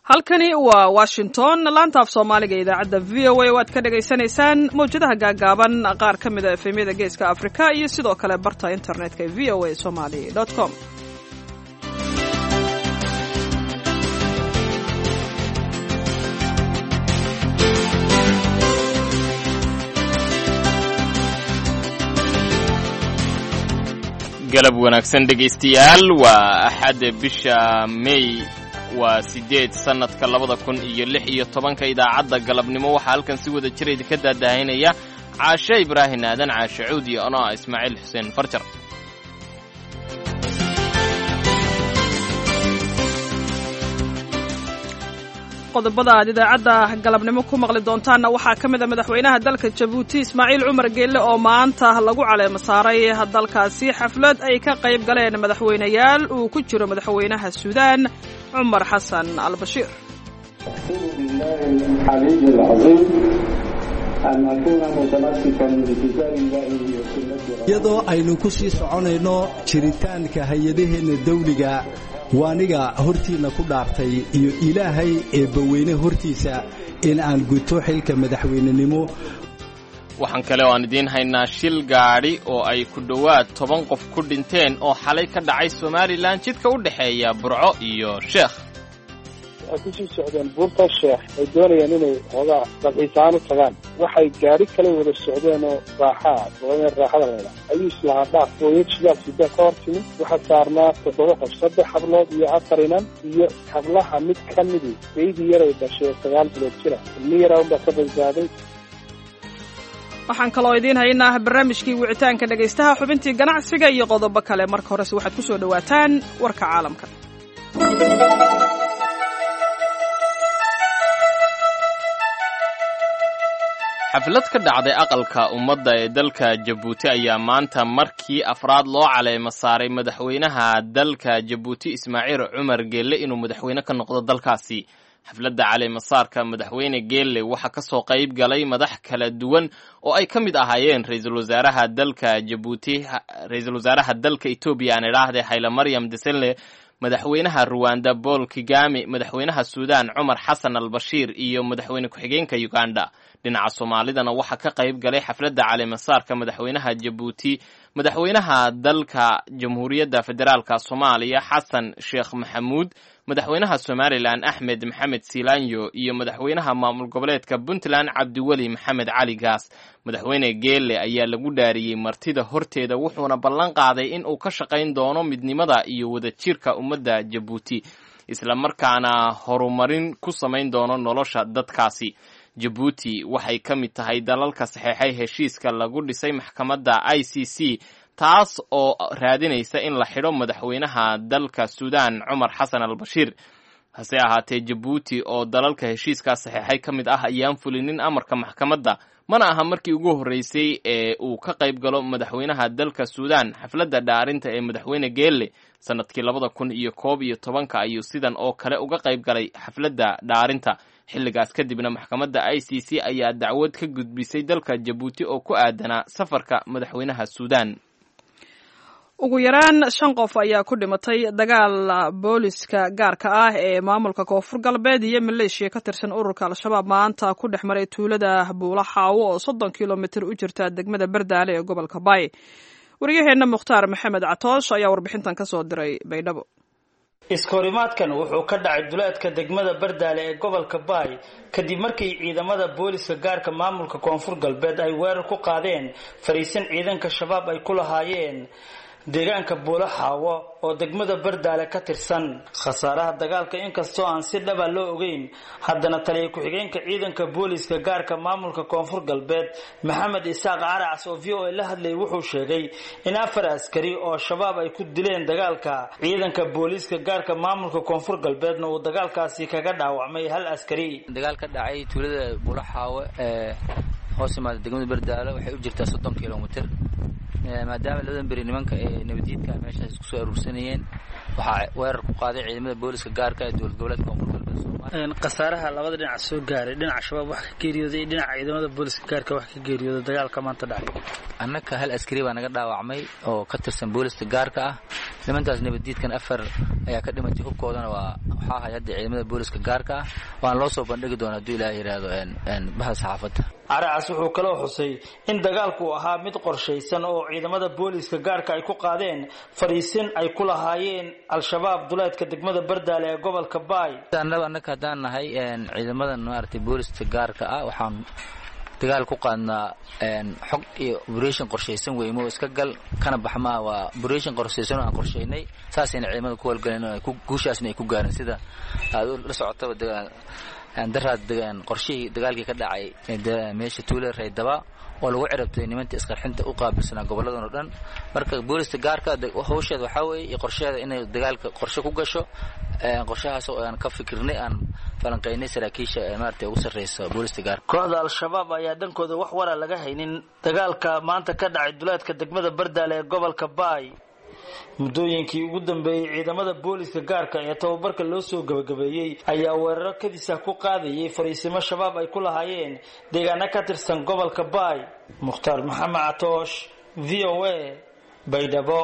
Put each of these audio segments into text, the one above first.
halkani waa washington laanta af soomaaliga idaacadda v o a waad ka dhagaysanaysaan mawjadaha gaagaaban qaar ka mida efemyada geeska afrika iyo sidoo kale barta internetka v o a somali com galab wanaagsan dhegaystayaal waa axadda bisha may waa siddeed sannadka labada kun iyo lix iyo tobanka idaacadda galabnimo waxaa halkan si wada jira idinka daadahaynaya caashe ibraahin aadan caashe cuud iyo ano ah ismaaciil xuseen farjar qodobada aad idaacadda galabnimo ku maqli doontaanna waxaa ka mid a madaxweynaha dalka jabuuti ismaaciil cumar geelle oo maanta lagu caleemo saaray dalkaasi xaflad ay ka qayb galeen madaxweynayaal uu ku jiro madaxweynaha suudaan cumar xasan albashiir iyadoo aynu ku sii soconayno jiritaanka hay-adaheenna dawliga waaniga hortiinna ku dhaartay iyo ilaahay eebbaweyne hortiisa in aan guto xilka madaxweynenimo waxaan kale oo aan idiin haynaa shil gaadhi oo ay ku dhowaad toban qof ku dhinteen oo xalay ka dhacay somalilan jidka u dhexeeya burco iyo sheekh waxay kusii socdeen buurta sheekh ay doonayaan inay hoogaa dalxiisaan u tagaan waxay gaari kala wada socdeen oo raaxaa gobolada raaxada leeda ayuu islahaa dhaaf hooyad shidaal sida ka hor timi waxaa saarnaa toddoba qof saddex hablood iyo afar inan iyo hablaha mid ka midi baydii yaray dhashay sagaal bilood jira ilmi yaraa unbaa ka badbaaday waxaan kaloo idiin haynaa barnaamijkii wicitaanka dhegaystaha xubintii ganacsiga iyo qodobo kale marka horese waxaad ku soo dhowaataan warka caalamka xaflad ka dhacday aqalka ummadda ee dalka jabuuti ayaa maanta markii afraad loo caleemo saaray madaxweynaha dalka jabuuti ismaaciil cumar geelle inuu madaxweyne ka noqdo dalkaasi xafladda caleemasaarka madaxweyne geelle waxaa ka soo qayb galay madax kala duwan oo ay ka mid ahaayeen ra-iisul wasaaraha dalka jabuuti ra-iisul wasaaraha dalka etoobiya aan idhaahde hayle maryam deselle madaxweynaha ruwanda paul kigami madaxweynaha suudaan cumar xasan al bashiir iyo madaxweyne ku-xigeenka uganda dhinaca soomaalidana waxaa ka qayb galay xafladda caleemasaarka madaxweynaha jabuuti madaxweynaha dalka jamhuuriyadda federaalka soomaaliya xasan sheekh maxamuud madaxweynaha somalilan axmed maxamed silanyo iyo madaxweynaha maamul goboleedka puntland cabdiweli maxamed cali gaas madaxweyne geelle ayaa lagu dhaariyey martida horteeda wuxuuna ballan qaaday in uu ka shaqayn doono midnimada iyo wadajirka ummadda jabuuti islamarkaana horumarin ku samayn doono nolosha dadkaasi jabuuti waxay ka mid tahay dalalka saxeexay heshiiska lagu dhisay maxkamadda i c c taas oo raadinaysa in la xidho madaxweynaha dalka suudaan cumar xasan al bashiir hase ahaatee jabuuti oo dalalka heshiiskaas saxeexay ka mid ah ayaan fulinin amarka maxkamadda mana aha markii ugu horreysay ee uu ka qayb galo madaxweynaha dalka suudaan xafladda dhaarinta ee madaxweyne geelle sannadkii labada kun iyo koob iyo tobanka ayuu sidan oo kale uga qayb galay xafladda dhaarinta xilligaas kadibna maxkamadda i c c ayaa dacwad ka gudbisay dalka jabuuti oo ku aadanaa safarka madaxweynaha suudaan ugu yaraan shan qof ayaa ku dhimatay dagaal booliska gaarka ah ee maamulka koonfur galbeed iyo maleeshiya ka tirsan ururka al-shabaab maanta ku dhex maray tuulada buula xaawo oo soddon kilomitir u jirta degmada bardaale ee gobolka baay wariyaheenna mukhtaar maxamed catoosh ayaa warbixintan ka soo diray baydhabo iskahorimaadkan wuxuu ka dhacay duleedka degmada bardaale ee gobolka baay kadib markii ciidamada booliska gaarka maamulka koonfur galbeed ay weerar ku qaadeen fariisin ciidanka shabaab ay ku lahaayeen deegaanka buulo xaawo oo degmada bardaale ka tirsan khasaaraha dagaalka inkastoo aan si dhaba loo ogeyn haddana taliya ku-xigeenka ciidanka booliska gaarka maamulka koonfur galbeed maxamed isaaq caracas oo v o a la hadlayay wuxuu sheegay in afar askari oo shabaab ay ku dileen dagaalka ciidanka booliiska gaarka maamulka koonfur galbeedna uu dagaalkaasi kaga dhaawacmay hal askari dagaal ka dhacay tuulada buulo xaawo ee hoos imaada degmada bardaale waxay u jirtaa soddon kilomitr maadaama labadan beri nimanka ee nabadiidka meeshaas isku soo aruursanayeen waxaa weerar ku qaaday ciidamada booliska gaarka ee dowlad goboleedka koonfur galbeed soomaaliya khasaaraha labada dhinac soo gaaray dhinaca shabaab wax ka geeriyooday iyo dhinaca ciidamada booliska gaarka wax ka geeriyooday dagaalka maanta dhacay annaka hal askari baa naga dhaawacmay oo ka tirsan booliska gaarka ah nimantaas nabaddiidkan afar ayaa ka dhimatay hubkoodana waa waxaa ahay hadda ciidamada booliska gaarka ah waana loo soo bandhigi doona hadduu ilaah yidhaahdo bahda saxaafadda caracas wuxuu kaloo xusay in dagaalku ahaa mid qorshaysan oo ciidamada booliska gaarka ay ku qaadeen fadhiisin ay ku lahaayeen al-shabaab duleedka degmada bardaale ee gobolka baay annaba annaka haddaan nahay ciidamadan maaragtay booliska gaarka ah waxaan dagaal ku qaadnaa xog iyo operation qorshaysan weymo iska gal kana baxmaa waa operation qorshaysan oo aan qorshaynay saasayna ciidamada ku walgaleen guushaasna ay ku gaareen sida aad la socotaba daraad qorshihii dagaalkii ka dhacay meesha tuule raydaba oo lagu cirabtay nimantii isqarxinta u qaabilsanaa goboladan oo dhan marka booliska gaarka hawsheeda waxaa weeye iyo qorsheeda inay dagaalka qorshe ku gasho qorshahaas oo aan ka fikirnay aan falanqaynay saraakiisha maarata ugu sarreysa booliska gaarka kooxda al-shabaab ayaa dhankooda wax wara laga haynin dagaalka maanta ka dhacay duleedka degmada bardaale ee gobolka baay muddooyinkii ugu dambeeyey ciidamada booliska gaarka ee tababarka loo soo gabagabeeyey ayaa weeraro kadisa ku qaadayay fariisimo shabaab ay ku lahaayeen deegaano ka tirsan gobolka baay mukhtaar maxamed catoosh v o a baydhabo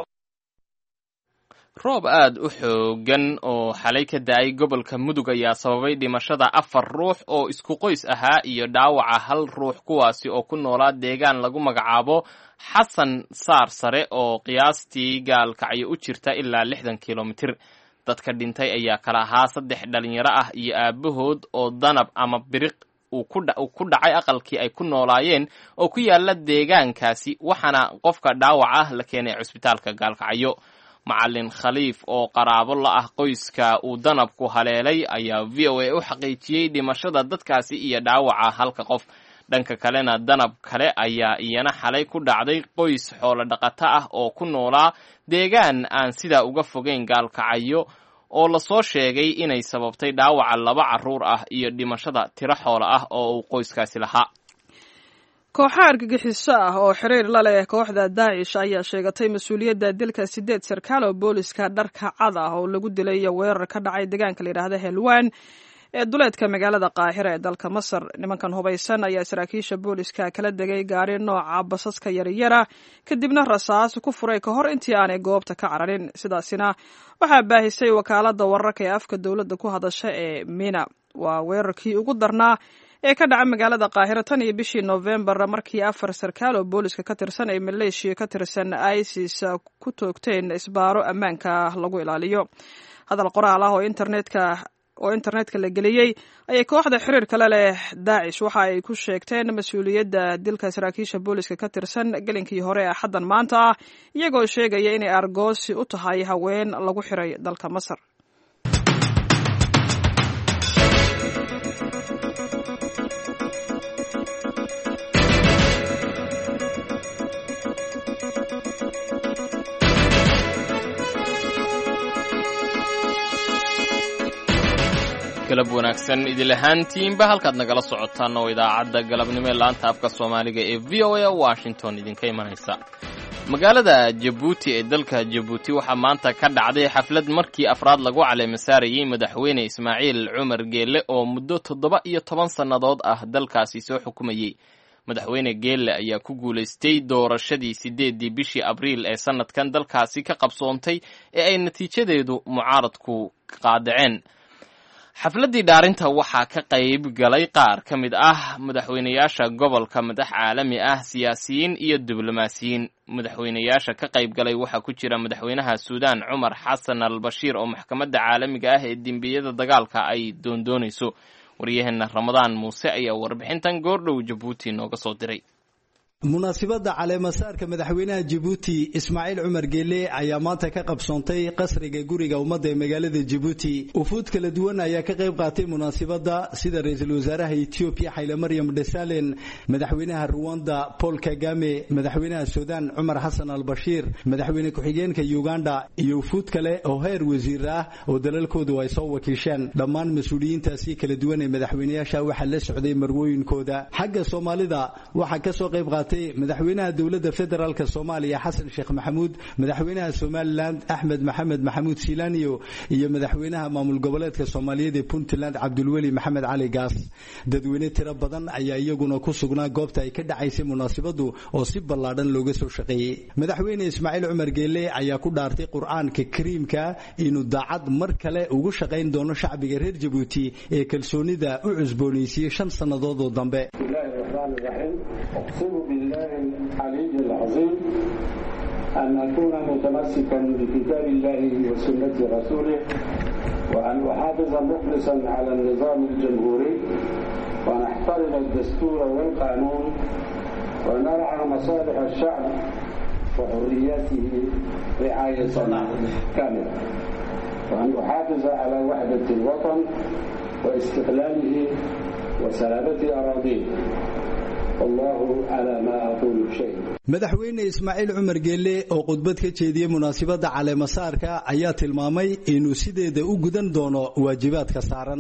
roob aad u xoogan oo xalay ka da-ay gobolka mudug ayaa sababay dhimashada afar ruux oo isku qoys ahaa iyo dhaawaca hal ruux kuwaasi oo ku noolaa deegaan lagu magacaabo xasan saar sare oo qiyaastii gaalkacyo u jirta ilaa lixdan kilomitir dadka dhintay ayaa kala ahaa saddex dhalinyaro ah iyo aabahood oo danab ama biriq uu ku dhacay aqalkii ay ku noolaayeen oo ku yaala deegaankaasi waxaana qofka dhaawac ah la keenay cusbitaalka gaalkacyo macalin khaliif oo qaraabo la ah qoyska uu danabku haleelay ayaa v o a u xaqiijiyey dhimashada dadkaasi iyo dhaawaca halka qof dhanka kalena danab kale ayaa iyana xalay ku dhacday qoys xoolo dhaqato ah oo ku noolaa deegaan aan sidaa uga fogeyn gaalkacyo oo lasoo sheegay inay sababtay dhaawaca laba carruur ah iyo dhimashada tiro xoolo ah oo uu qoyskaasi lahaa kooxa argagixiso ah oo xiriir la leh kooxda daacish ayaa sheegatay mas-uuliyadda dilka sideed sarkaal oo booliska dharka cad ah oo lagu dilay weerar ka dhacay deegaanka layidhaahda helwan ee duleedka magaalada qaahira ee dalka masar nimankan hubaysan ayaa saraakiisha booliska kala degay gaari nooca basaska yaryara kadibna rasaas ku furay ka hor intii aanay goobta ka cararin sidaasina waxaa baahisay wakaalada wararka ee afka dowladda ku hadasha ee mina waa weerarkii ugu darnaa ee ka dhaca magaalada qaahiro tan iyo bishii noofembar markii afar sarkaal oo booliska ka tirsan ay maleeshiya ka tirsan isis ku toogteen isbaaro ammaanka lagu ilaaliyo hadal qoraal ah oo internetka oo internetka la geliyey ayay kooxda xiriir kale leh daacish waxa ay ku sheegteen mas-uuliyadda dilka saraakiisha booliska ka tirsan gelinkii hore ee xaddan maanta ah iyagoo sheegaya inay argoosi u tahay haween lagu xiray dalka masar galab wanaagsan idil ahaantiinba halkaad nagala socotaan oo idaacadda galabnimo ee laanta afka soomaaliga ee v o a washington idinka imanaysa magaalada jabuuti ee dalka jabuuti waxaa maanta ka dhacday xaflad markii afraad lagu caleemasaarayey madaxweyne ismaaciil cumar geelle oo muddo toddoba iyo toban sannadood ah dalkaasi soo xukumayey madaxweyne geelle ayaa ku guulaystay doorashadii siddeeddii bishii abriil ee sannadkan dalkaasi ka qabsoontay ee ay natiijadeedu mucaaradku qaadaceen xafladdii dhaarinta waxaa ka qayb galay qaar ka mid ah madaxweynayaasha gobolka madax caalami ah siyaasiyiin iyo diblomaasiyiin madaxweynayaasha ka qayb galay waxaa ku jira madaxweynaha suudaan cumar xasan al bashiir oo maxkamadda caalamiga ah ee dembiyada dagaalka ay doondoonayso waryaheena ramadaan muuse ayaa warbixintan goordhow jabuuti nooga soo diray munaasibadda caleemasaarka madaxweynaha jabuuti ismaaciil cumar geelle ayaa maanta ka qabsoontay qasriga guriga ummadda ee magaalada jabuuti ufuud kala duwan ayaa ka qayb qaatay munaasibadda sida ra-iisul wasaaraha etoobiya xayle maryam dhesalen madaxweynaha ruwanda paul kagame madaxweynaha suudaan cumar xasan al bashiir madaxweyne ku-xigeenka uganda iyo ufuud kale oo heer wasiir ah oo dalalkoodu ay soo wakiisheen dhammaan mas-uuliyiintaasi kala duwan ee madaxweynayaasha waxaa la socday marwooyinkooda xagga soomaalida waxaa kasoo qayb qaatay qaatay madaxweynaha dowladda federaalk soomaaliya xasan sheekh maxamuud madaxweynaha somalilan axmed maxamed maxamuud silaaniyo iyo madaxweynaha maamul goboleedka soomaaliyeed ee puntland cabdulweli maxamed cali gaas dadweyne tiro badan ayaa iyaguna ku sugnaa goobta ay ka dhacaysay munaasabadu oo si ballaadhan looga soo shaqeeyey madaxweyne ismaaciil cumar geele ayaa ku dhaartay qur-aanka kariimka inuu daacad mar kale ugu shaqayn doono shacbiga reer jabuuti ee kalsoonida u cusboonaysiiyey shan sannadood oo dambe أن أكون متمسكا بكتاب الله وسنة رسوله وأن أحافظ مخلصا على النظام الجمهوري وأن أحترم الدستور والقانون ونرعى مصالح الشعب وحرياته رعاية كاملة وأن أحافظ على وحدة الوطن واستقلاله وسلامة أراضيه والله على ما أقول شيء madaxweyne ismaaciil cumar geelle oo khudbad ka jeediyey munaasabadda caleemasaarka ayaa tilmaamay inuu sideeda u gudan doono waajibaadka saaran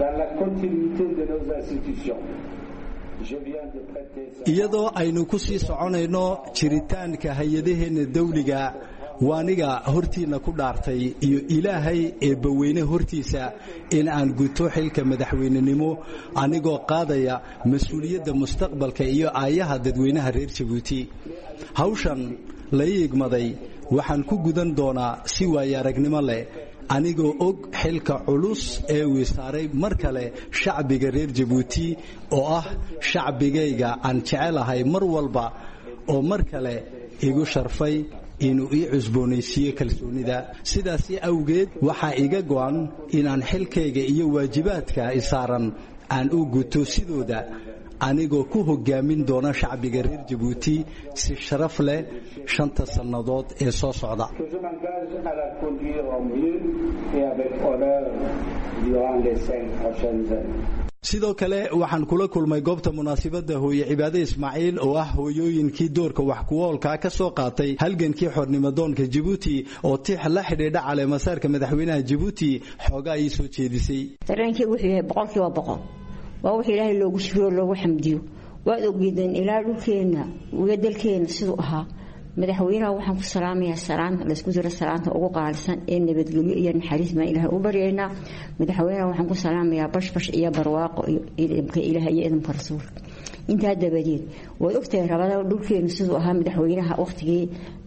iyadoo aynu ku sii soconayno jiritaanka hay-adaheenna dawliga waaniga hortiinna ku dhaartay iyo ilaahay eebbaweyne hortiisa in aan guto xilka madaxweynenimo anigoo qaadaya mas-uuliyadda mustaqbalka iyo aayaha dadweynaha reer jabuuti hawshan la ii igmaday waxaan ku gudan doonaa si waayo aragnimo leh anigoo og xilka culus ee uu saaray mar kale shacbiga reer jabuuti oo ah shacbigayga aan jecelahay mar walba oo mar kale igu sharfay inuu ii cusboonaysiiyo kalsoonida sidaasi awgeed waxaa iga go'an inaan xilkayga iyo waajibaadka isaaran aan u guto sidooda anigoo ku hogaamin doona shacbiga reer jabuuti si sharaf leh shanta sannadood ee soo socda sidoo kale waxaan kula kulmay goobta munaasabadda hooye cibaade ismaaciil oo ah hooyooyinkii doorka wax kuwoolkaa ka soo qaatay halgankii xornimadoonka jabuuti oo tix la xidhiidha caleemasaarka madaxweynaha jabuuti xoogaa ii soo jeedisay dareenkii wuxuu yahay boqolkiiba boqol waa wax ilaahay loogu shukriyo loogu xamdiyo waad ogeedeen ilaa dhulkeenna iyo dalkeenna siduu ahaa madaxweynaha waxaan ku salaamayaa salaanta laysku jiro salaanta ugu qaalisan ee nabadgelyo iyo naxariis baan ilaahay u baryaynaa madaxweynaha waxaan ku salaamayaa bashbash iyo barwaaqo iyo idamka ilaah iyo idamka rasuulka intaa dabadeed waad ogtahay rabada dhulkeenu siduu ahaa madaxweynaha waqtigii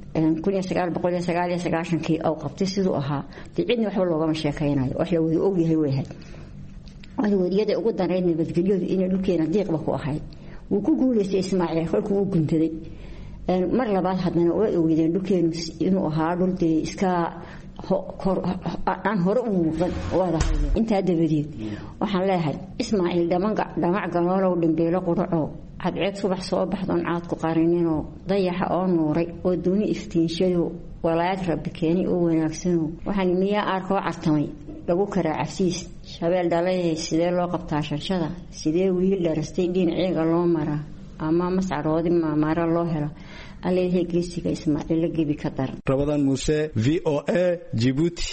kii ou qabtay siduu ahaa dee cidna waxba loogama sheekaynayo wax la wada ogyahay weyahay wariyada ugu danayd nabadgelyadu inay dhulkeena diiqba ku ahayd wuu ku guulaystay ismaaciil kolkuu u guntaday mar labaad haddana waa ogeydeen dhulkeenu inuu ahaa dhul dee iska aan hore u muuqan waada hadleen intaa dabadeed waxaan leeyahay ismaaciil dhamac galoolow dhambeelo quracow cadceed subax soo baxdoon caadku qarininoo dayaxa oo nuuray oo duuni iftiinshado walaayad rabbi keenay oo wanaagsano waxaan miyaa aarkoo cartamay lagu karaa cabsiis shabeel dhalaye sidee loo qabtaa shanshada sidee wiil dharastay dhinaceega loo maraa ama mascaroodi maamaara loo hela alleeyahay geesiga ismaaciilla gebi ka daran rabadaan muuse v o a jibuuti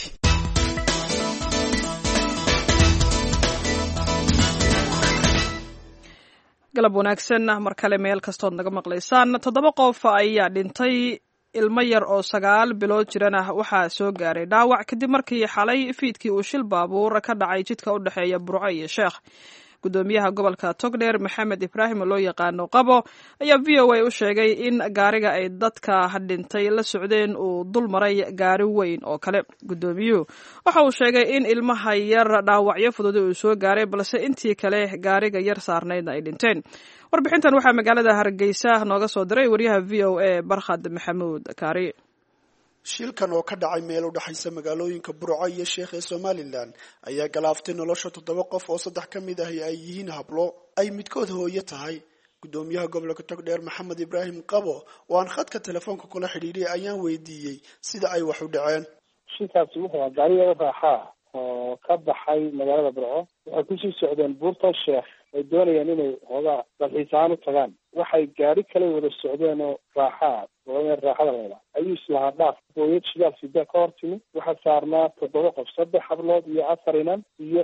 galab wanaagsan mar kale meel kastood naga maqlaysaan toddoba qof ayaa dhintay ilmo yar oo sagaal bilood jirana waxaa soo gaaray dhaawac kadib markii xalay fiidkii uu shil baabuur ka dhacay jidka u dhexeeya burco iyo sheekh gudoomiyaha gobolka togdheer maxamed ibraahim oo loo yaqaano qabo ayaa v o a u sheegay in gaariga ay dadka dhintay la socdeen uu dul maray gaari weyn oo kale gudoomiyuhu waxa uu sheegay in ilmaha yar dhaawacyo fududi uu soo gaaray balse intii kale gaariga yar saarnaydna ay dhinteen warbixintan waxaa magaalada hargeysa nooga soo diray wariyaha v o a barkhad maxamuud kaari shilkan oo ka dhacay meel u dhexaysa magaalooyinka burco iyo sheekh ee somalilan ayaa galaaftay nolosha toddoba qof oo saddex ka mid ahi ay yihiin hablo ay midkood hooyo tahay gudoomiyaha gobolka togdheer maxamed ibraahim qabo oo aan khadka telefoonka kula xidhiidhay ayaan weydiiyey sida ay wax u dhaceen shilkaasi wuxuu ahaa gaariyada raaxaa oo ka baxay magaalada burco waxay kusii socdeen buurta sheekh ay doonayaan inay hoogaa dalxiisaan u tagaan waxay gaari kale wada socdeen oo raaxaa raaxada leeda ayuu islahaa dhaaf hooyad shidaal sida ka hor timi waxaa saarnaa toddoba qof saddex hablood iyo afar inan iyo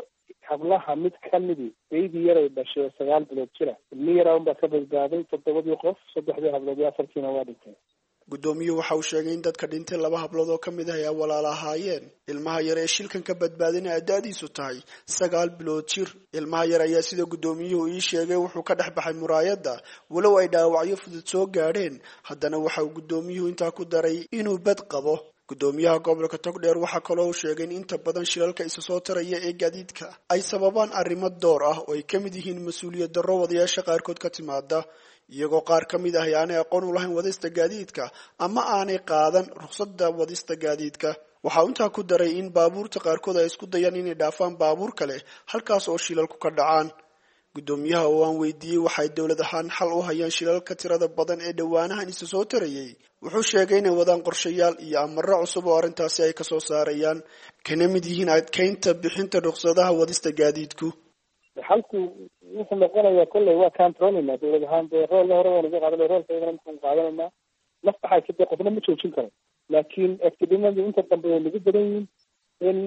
hablaha mid kamidi baydii yaray dhashay oo sagaal bilood jira ilmi yaraa unbaa ka badbaaday toddobadii qof saddexdii hablood iyo afartiina waa dhintay guddoomiyuhu waxa uu sheegay in dadka dhintay laba hablood oo ka mid ah ay walaala ahaayeen ilmaha yar ee shilkan ka badbaadina ada'diisu tahay sagaal bilood jir ilmaha yar ayaa sida guddoomiyuhu ii sheegay wuxuu ka dhex baxay muraayadda walow ay dhaawacyo fudud soo gaadheen haddana waxa uu guddoomiyuhu intaa ku daray inuu bad qabo guddoomiyaha gobolka togdheer waxaa kaloo uu sheegay in inta badan shilalka isa soo taraya ee gaadiidka ay sababaan arrimo door ah oo ay ka mid yihiin mas-uuliyad darro wadayaasha qaarkood ka timaada iyagoo qaar ka mid ah aanay aqoon u lahayn wadista gaadiidka ama aanay qaadan ruqsadda wadista gaadiidka waxa uu intaa ku daray in baabuurta qaarkood ay isku dayaan inay dhaafaan baabuur kale halkaas oo shilalku ka dhacaan guddoomiyaha oo aan weydiiyey waxay dowlad ahaan xal u hayaan shilalka tirada badan ee dhowaanahan isa soo tarayay wuxuu sheegay inay wadaan qorshayaal iyo amaro cusub oo arrintaasi ay kasoo saarayaan kana mid yihiin adkeynta bixinta ruqsadaha wadista gaadiidku xalku wuxuu noqonayaa kolley waa controlina dowlad ahaan dee roolna hore waan uga qaadanay roolka iyagana markaan qaadanayna naf baxaysa dee qofna ma joojin karo laakiin actidimadu inta dambe way nagu badan yihiin in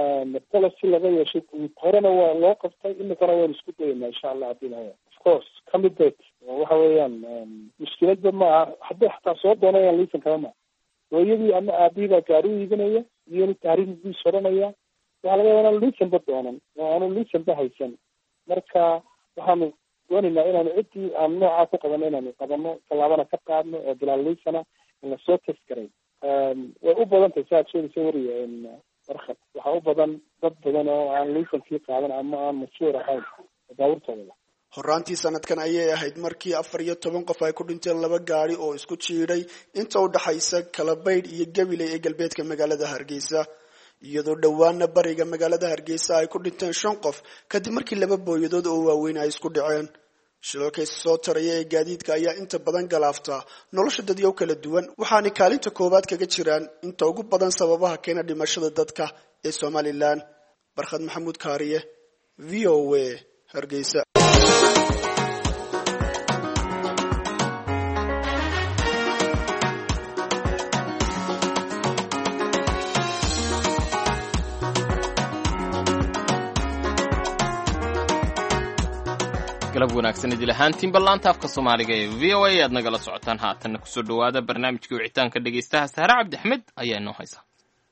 policy laga yeeshay guud horena waa loo qabtay imikana waynu isku dayaynaa insha allah haddii lahaya of course kamided waxa weeyaan mushkiladba ma aha hadday xataa soo doonayaan liisan kama maa hooyadii ama aabihii baa gaari u iibinaya iyonu taariikhdiis odhanaya waxaa laga yaaba inaan liisanba doonan oo aanu liisanba haysan marka waxaanu doonaynaa inaanu ciddii aan noocaa ku qabano inaanu qabano tallaabana ka qaadno oo bilaal liisana in lasoo taskaray way u badan tahay si aad sheegaysa wariya warkad waxaa u badan dad badan oo aan liisankii qaadan ama aan mashuur ahayn baabuurtooda horaantii sanadkan ayay ahayd markii afar iyo toban qof ay ku dhinteen laba gaari oo isku jiidhay inta u dhaxaysa kalabaydh iyo gabiley ee galbeedka magaalada hargeysa iyadoo dhowaana bariga magaalada hargeysa ay ku dhinteen shan qof kadib markii laba booyadood oo waaweyn ay isku dhaceen shilalka isa soo taraya ee gaadiidka ayaa inta badan galaaftaa nolosha dadyow kala duwan waxaanay kaalinta koowaad kaga jiraan inta ugu badan sababaha keena dhimashada dadka ee somalilan barkhad maxamuud kaariye v o a hargeysa galab wanaagsan idil ahaantiin ballaanta afka soomaaliga ee v o a aad nagala socotaan haatanna kusoo dhowaada barnaamijkii wicitaanka dhegaystaha sahre cabdi axmed ayaa inoo haysa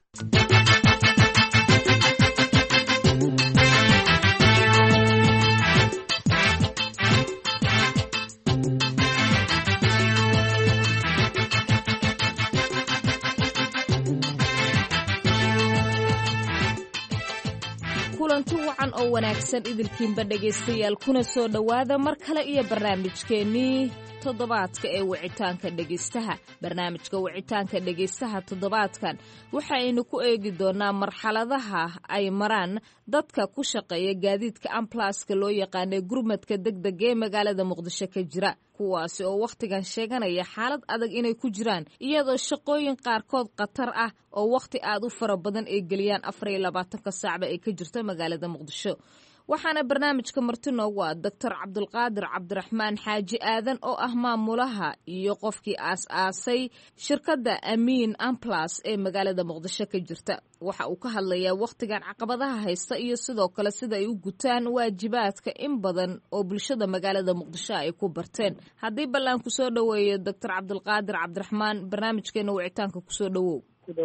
kulanti wacan oo wanaagsan idilkiinba dhegaystayaal kuna soo dhowaada mar kale iyo barnaamijkeennii toddobaadka ee wicitaanka dhegaystaha barnaamijka wicitaanka dhegaystaha toddobaadkan waxaaynu ku eegi doonaa marxaladaha ay maraan dadka ku shaqeeya gaadiidka ambalaaska loo yaqaanay gurmadka degdega ee magaalada muqdisho ka jira kuwaasi oo wakhtigan sheeganaya xaalad adag inay ku jiraan iyadoo shaqooyin qaarkood khatar ah oo wakhti aad u fara badan ay geliyaan afar iyo labaatanka saacba ay ka jirto magaalada muqdisho waxaana barnaamijka marti noogu ah doctor cabdulqaadir cabdiraxmaan xaaji aadan oo ah maamulaha iyo qofkii aas-aasay shirkadda amiin amplas ee magaalada muqdisho ka jirta waxa uu ka hadlayaa wakhtigan caqabadaha haysta iyo sidoo kale sida ay u gutaan waajibaadka in badan oo bulshada magaalada muqdisho ay ku barteen haddii ballaan kusoo dhoweeyo doctor cabdulqaadir cabdiraxmaan barnaamijkeena wicitaanka kusoo dhowow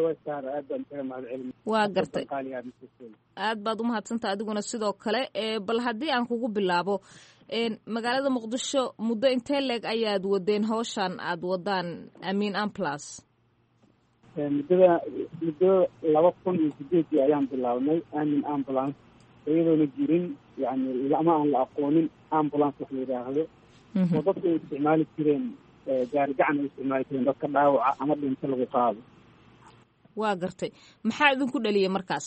waa gartay aad baad u mahadsanta adiguna sidoo kale bal haddii aan kugu bilaabo magaalada muqdisho muddo intee leeg ayaad wadeen howshan aad wadaan amiin amplas muddada muddo laba kun iyo sideedii ayaan bilaabnay amin ambulance iyadoona jirin yani ama aan la aqoonin ambulance wax la yidhaahdo oo dadku ay isticmaali jireen gaari gacan ay isticmaali jireen dadka dhaawaca ama dhinto lagu qaado waa gartay maxaa idinku dhaliyay markaas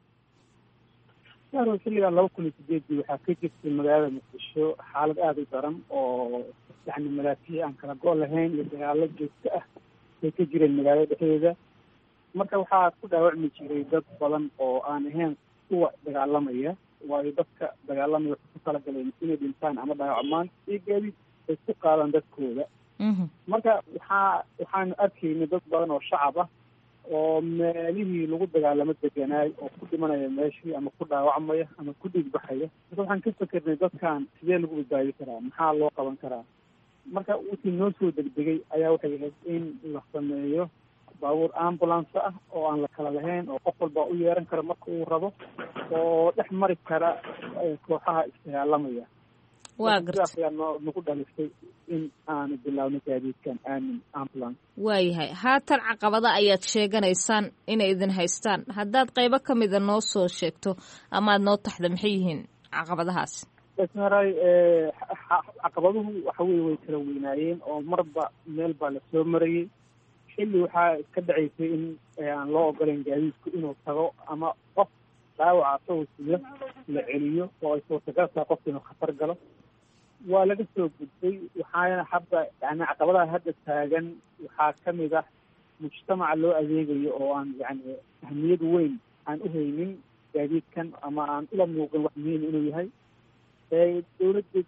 yaaro xilligan laba kun iyo sideedii waxaa ka jirtay magaalada muqdisho xaalad aada u daran oo yani malaafiic aan kala go' lahayn iyo dagaalo joogto ah ay ka jireen magaalada dhexdeeda marka waxaa ku dhaawacmi jiray dad badan oo aan ahayn kuwa dagaalamaya waayo dadka dagaalamaya waxay ku talagaleen inay dhintaan ama dhaawacmaan iyo gaadiid ay ku qaadaan dadkooda marka waxaa waxaanu arkaynay dad badan oo shacab ah oo meelihii lagu dagaalamo deganaay oo ku dhimanaya meeshii ama ku dhaawacmaya ama ku dhiigbaxaya marka waxaan ka fikernay dadkan sidee lagu badbaadi karaa maxaa loo qaban karaa marka wixii noo soo degdegay ayaa waxay ahayd in la sameeyo baabuur ambulance ah oo aan la kala lahayn oo qof walba u yeeran kara marka uu rabo oo dhex mari kara kooxaha isdagaalamaya waa garta sidaas ayaa noo nagu dhalisay in aanu bilaawno gaadiidkan aamin ambulance waayahay haatan caqabada ayaad sheeganaysaan inay idin haystaan haddaad qaybo ka mida noo soo sheegto amaad noo taxda maxay yihiin caqabadahaas maray caqabaduhu waxa weye way kala weynaayeen oo marba meel baa lasoo marayay xilli waxaa ka dhacaysay in aan loo ogolayn gaadiidku inuu tago ama qof dhaawaca asagoo siyo la celiyo oo ay suurtagal tahay qofka inuu khatar galo waa laga soo gudbay waxaana hadda yani caqabadaha hadda taagan waxaa kamid ah mujtamaca loo adeegayo oo aan yani ahmiyad weyn aan uhaynin gaadiidkan ama aan ula muuqin wax muhiim inuu yahay dawladda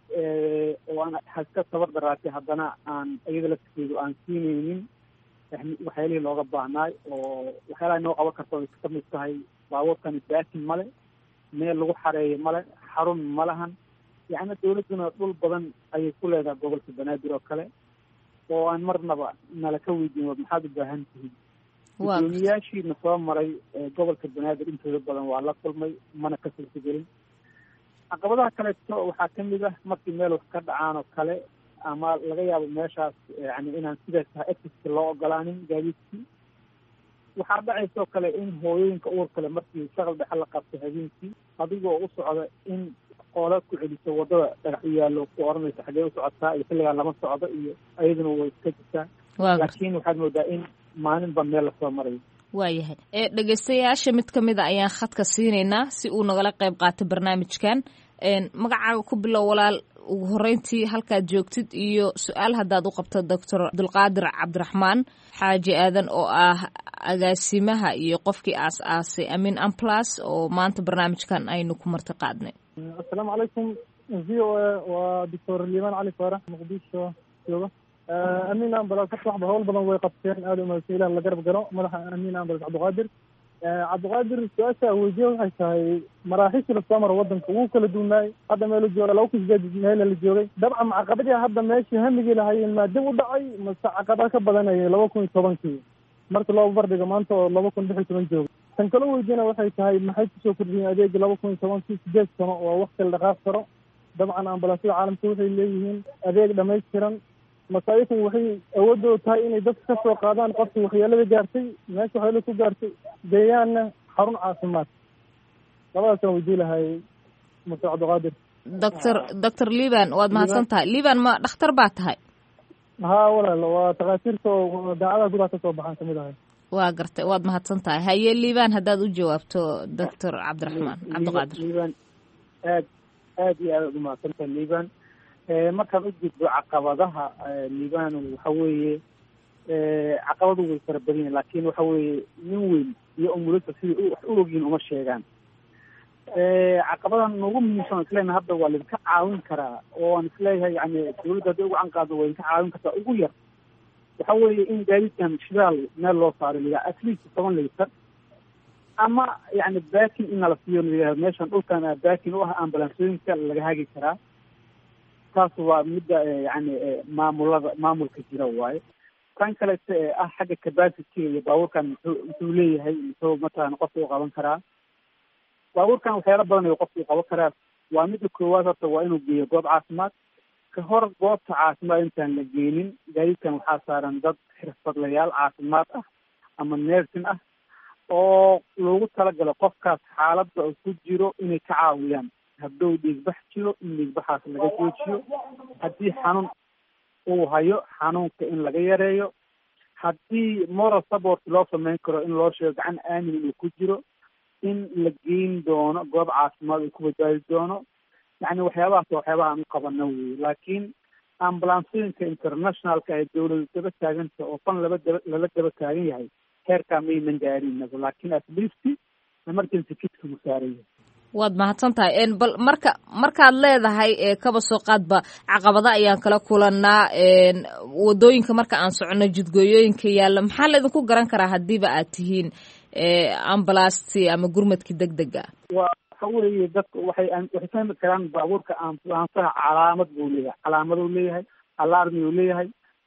oo aan haska tabar daraatay haddana aan iyada lafteedu aan siinaynin waxyaalihii looga baahnaay oo waxyaalaha noo qaban karta ay kamid tahay baabuurkani baakin male meel lagu xareeyo male xarun ma lahan yacni dawladduna dhul badan ayay ku leedahay gobolka banaadir oo kale oo aan marnaba nala ka weydiin wa maxaad u baahan tihiin gudoomiyaashiina soo maray gobolka banaadir intooda badan waa la kulmay mana ka suurtagelin caqabadaha kaleeto waxaa kamid ah markii meel wax ka dhacaan oo kale ama laga yaabo meeshaas yani inaan sidaas tahay exiska loo ogolaanin gaadiidkii waxaa dhacaysoo kale in hooyooyinka uur kale markii shaqal dhexe la qabto habeenkii adigoo u socda in qoola ku celiso wadada dhagax u yaallo ku oranaysa xaggee u socotaa iyo xilligaa lama socdo iyo ayaduna way iska jirtaa laakiin waxaad moodaa in maalinba meel lasoo marayo waayahay ee dhegeystayaasha mid ka mid a ayaan khadka siinaynaa si uu nagala qayb qaato barnaamijkan magacaaga ku bilow walaal ugu horeyntii halkaad joogtid iyo su-aal haddaad u qabto doctor abdulqaadir cabdiraxmaan xaaji aadan oo ah agaasimaha iyo qofkii aas aasay amin amplas oo maanta barnaamijkan aynu ku marti qaadnay assalaamu calaykum v o a waa doctor liibaan cali faarax muqdisho jooga amin ambulance horta waxba hawl badan way qabteen aada umahadsan ilah la garab galo madaxa amin ambulance cabdiqaadir cabdiqaadir su-aasha weydiye waxay tahay maraaxiishii lasoo maro wadanka wuu kala duunaay hadda meelu jooga laba kun sideed meelna la joogay dabcan caqabadii hadda meeshii hamigii lahaayeen maa dib u dhacay mase caqabad ka badanayay laba kun iyo tobankii marka loo bardhiga maanta oo laba kun lix iyo toban jooga tan kalo weydiina waxay tahay maxay kusoo kordhiyeen adeegi laba kun iyo tobankii sideed sano oo wakti la dhaqaaq karo dabcan ambulansyada caalamka waxay leeyihiin adeeg dhamaystiran masaayiku waxay awoodooda tahay inay dadka ka soo qaadaan qofkii waxyeelada gaartay meesha waxyeelada ku gaartay deegaanna xarun caafimaad labadaasaan weydii lahay muse cabdiqaadir doctor doctor liban waad mahadsan tahay liban ma dhakhtar baa tahay haa walaal waa takhaatiirta oo daacadaha gudaha ka soo baxaan kamid ahay waa gartay waad mahadsan tahay haye liban haddaad u jawaabto doctor cabdiraxmaan cabdiqaadir liban aad aad iyo aad umahadsantahay liban markaan u gudbo caqabadaha liban waxa weeye caqabadu way fara badan yihin lakin waxa weeye nin weyn iyo umulasa sidai wax u ogyihin uma sheegaan caqabadan ugu muhiimsan isleena hadda waa laidinka caawin karaa oo aan isleeyahay yani dawladda hadday ugu canqaado waa idinka caawin kartaa ugu yar waxa weeye in gaadiidkan shidaal meel loo saaro layaha at least toban litar ama yani baakin in nala siiyo layaha meeshan dhulkan baakin u ah ambulansooyinka laga hagi karaa taas waa midda yani maamulada maamulka jira waaye kan kalete ee ah xagga capacity iyo baabuurkan muxuu muxuu leeyahay muxuu matalan qofka u qaban karaa baabuurkan waxyaala badan ayuu qofka u qaban karaa waa midda koowaad horta waa inuu geeyo goob caafimaad ka hor goobta caafimaad intaan la geenin gaadiidkan waxaa saaran dad xirfadlayaal caafimaad ah ama nersin ah oo loogu talagalo qofkaas xaaladda uu ku jiro inay ka caawiyaan hadduu dhiigbax jiro in dhiigbaxaas laga joojiyo haddii xanuun uu hayo xanuunka in laga yareeyo haddii moral support loo sameyn karo in loo sheego gacan aamin inuu ku jiro in la geyn doono goob caafimaad uu ku badbaadi doono yani waxyaabahaas waa waxyaabaha aan u qabano wey laakiin ambulansooyinka internationalka ee dawladu daba taaganta oo fan laba daba lala daba taagan yahay heerkaa maynan gaarinaba laakiin at least emergency kitkagu saaran yahay waad mahadsan tahay bal marka markaad leedahay kaba soo qaadba caqabada ayaan kala kulanaa wadooyinka marka aan socono jidgooyooyinka yaalla maxaa laydinku garan karaa haddiiba aad tihiin ambalastii ama gurmadkii deg dega waxa weeye dadku waxay waxay fahmi karaan baabuurka ambulansaha calaamad buu leeyahay calaamaduu leeyahay alarmi uu leeyahay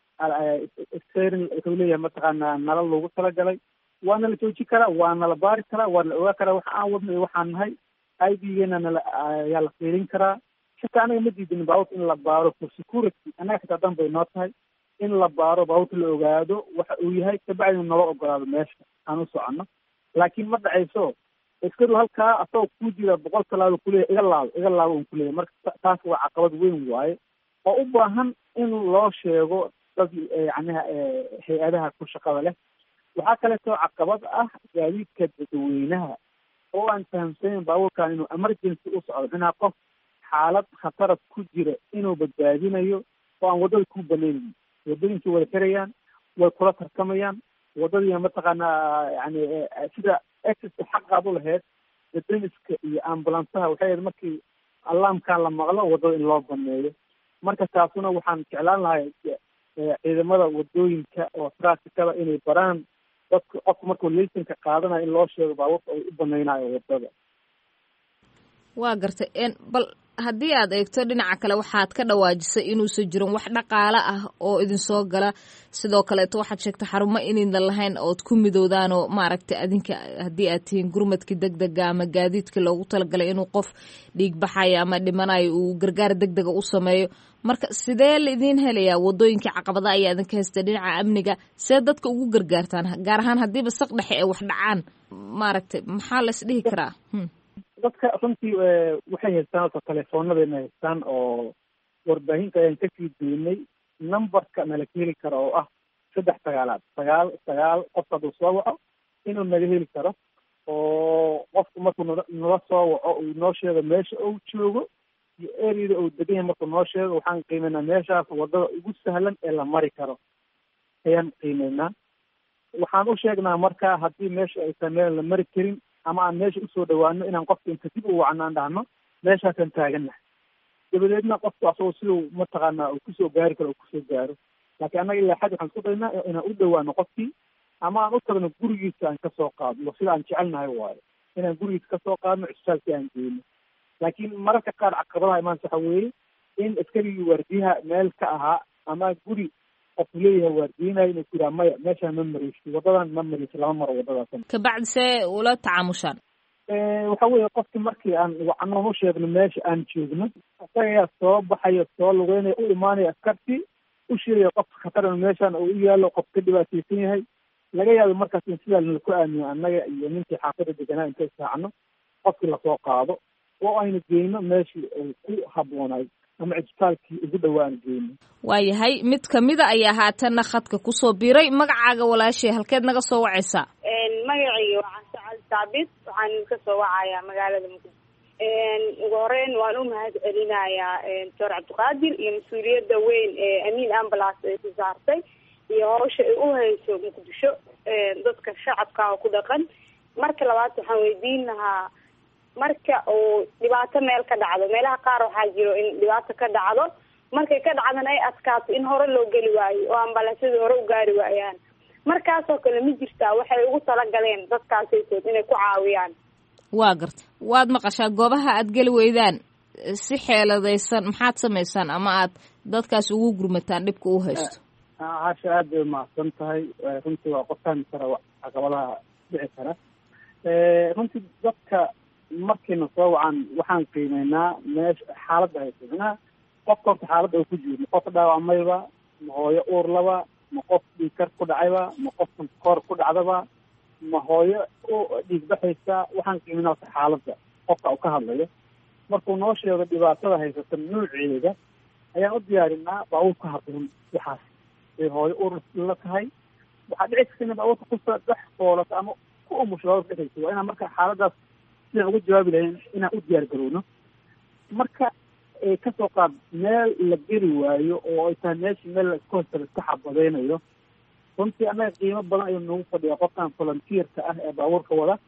sterin wuxuu leeyahay mataqaanaa nalal loogu talagalay waana la joojin karaa waana la baari karaa waa la ogaa karaa waxa aan wadno iyo waxaan nahay i d geena nala ayaa la fiilin karaa xitaa anaga ma diidin baabuurka in la baaro for security annaga xitaa dan bay noo tahay in la baaro baabuurka la ogaado waxa uu yahay kabacdina nala ogolaado meesha aan u soconno laakiin ma dhacayso iskadu halkaa asagoo ku jira boqol talaabo kuleeyahy iga laabo iga laabo un kuleeyahy marka taas waa caqabad weyn waaye oo u baahan in loo sheego dad yacniha hay-adaha ku shaqada leh waxaa kaleetoo caqabad ah gaadiidka dadweynaha oo aan fahamsanayn baabuurkan inuu emergency u socdo minaa qof xaalad khatarad ku jira inuu badbaadinayo oo aan waddada ku banaynayn waddooyinkii wada xirayaan way kula tartamayaan waddadiina mataqaanaa yani sida exska xaqaad u lahayd dadamiska iyo ambulansaha waxay ahayd markii alaamkan la maqlo waddada in loo baneeyo marka taasuna waxaan jeclaan lahay ciidamada waddooyinka oo trafficada inay baraan dadka qofka markuu laysanka qaadanayo in loo sheego baabuurka ay u banaynayo waddada waa gartay bal haddii aad eegto dhinaca kale waxaad ka dhawaajisay inuusan jirin wax dhaqaale ah oo idinsoo gala sidoo kaleeto waxaad sheegtay xarumo inaydan lahayn ood ku midowdaanoo maaragtay adinka haddii aad tihiin gurmadkii deg dega ama gaadiidkii loogu talagalay inuu qof dhiig baxayo ama dhimanayo uu gargaar deg dega u sameeyo marka sidee laidiin helayaa waddooyinkii caqabada ayaa idinka haystay dhinaca amniga see dadka ugu gargaartaan gaar ahaan haddiiba saq dhexe ee wax dhacaan maaragtay maxaa la isdhihi karaa dadka runtii waxay haystaan horta telefoonadayna haystaan oo warbaahinta ayaan kasii daynay numberka nala ka heli karo oo ah saddex sagaalaad sagaal sagaal qof hadduu soo waco inuu naga heli karo oo qofku markuu nala nala soo waco uu noo sheego meesha uu joogo iyo areada uu degan yahay markuu noo sheego waxaan qiimeynaa meeshaas waddada ugu sahlan ee la mari karo ayaan qiimeynaa waxaan u sheegnaa marka haddii meesha ay tahay meel la mari karin ama aan meesha usoo dhawaano inaan qofka inta dib u wacno aan dhahno meeshaasaan taagannahay dabadeedna qofku asagoo siduu mataqaanaa uu kusoo gaari karo uu kusoo gaaro laakiin annaga ilaa xad waxaan isku daynaa inaan u dhawaano qofkii ama aan u tagno gurigiisa aan kasoo qaadno sida aan jecelnahay waayo inaan gurigiisa kasoo qaadno cisbitaalkii aan geyno laakiin mararka qaar caqabadaha imaansa waxa weeye in askarigii waardiyaha meel ka ahaa ama guri qofku leeyahay waardiyinayo inuu ku yidhaha maya meeshaan ma mareysi waddadan ma mareysi lama maro waddadaas kabacdi see ula tacaamushaan waxa weeye qofkii markii aan wacnoon u sheegno meesha aan joogno isagayaa soo baxayo soo lugeynaya u imaanaya askartii u sheegaya qofka khatar meeshaan uu u yaalo qof ka dhibaateysan yahay laga yaabo markaas in sidaa nalaku aamino annaga iyo ninkii xaafada deganaa intay saacno qofkii lasoo qaado oo aynu geyno meeshii uu ku habboonaay ama cisbitaalkii ugu dhawaan geyno waayahay mid kamida ayaa haatanna khadka kusoo biiray magacaaga walaashay halkeed naga soo wacaysaa magacayga waa cashacal saabit waxaan ka soo wacayaa magaalada muqdisho ugu horeyn waan u mahad celinayaa doctor cabdiqaadir iyo mas-uuliyadda weyn ee amiin ambulance ay ku saartay iyo hawsha ay u hayso muqdisho dadka shacabka oo ku dhaqan marka labaad waxaan weydiin lahaa marka uu dhibaato meel ka dhacdo meelaha qaar waxaa jiro in dhibaato ka dhacdo markay ka dhacdana ay adkaato in hore loo geli waayo oo ambalaasyada hore u gaari waayaan markaasoo kale ma jirtaa waxay ugu talagaleen dadkaasaysood inay ku caawiyaan waa garta waad maqashaa goobaha aad geli weydaan si xeeladaysan maxaad samaysaan ama aad dadkaas ugu gurmataan dhibka u haysto caasha aad bay umahadsan tahay runtii waa qof fahmi kara caqabadaha dhici kara runtii dadka markayna soo wacan waxaan qiimeynaa meesha xaaladda hayso micnaha qofka horta xaaladda uu ku jiro ma qof dhaawacmayba ma hooyo uur laba ma qof dhiigkar ku dhacayba ma qof koor ku dhacdaba ma hooyo dhiig baxaysa waxaan qiimeynaa horta xaaladda qofka uu ka hadlayo markuu noo sheego dhibaatada haysata nuuceeda ayaan u diyaarinaa baabuur ka habboon waxaas ay hooyo uur la tahay waxaa dhici karta ina baabuurka kusa dhex foolato ama ku umusho baabuurka dhexaysa waa inaan marka xaaladaas sidaan uga jawaabi lahayn inaan u diyaar garowno marka ay kasoo qaad meel la geli waayo oo ay tahay meeshii meel la isku hosta la iska xabadeynayo runtii annaga qiimo badan ayuu nagu fadhiyaa qofkan volunteerka ah ee baabuurka wada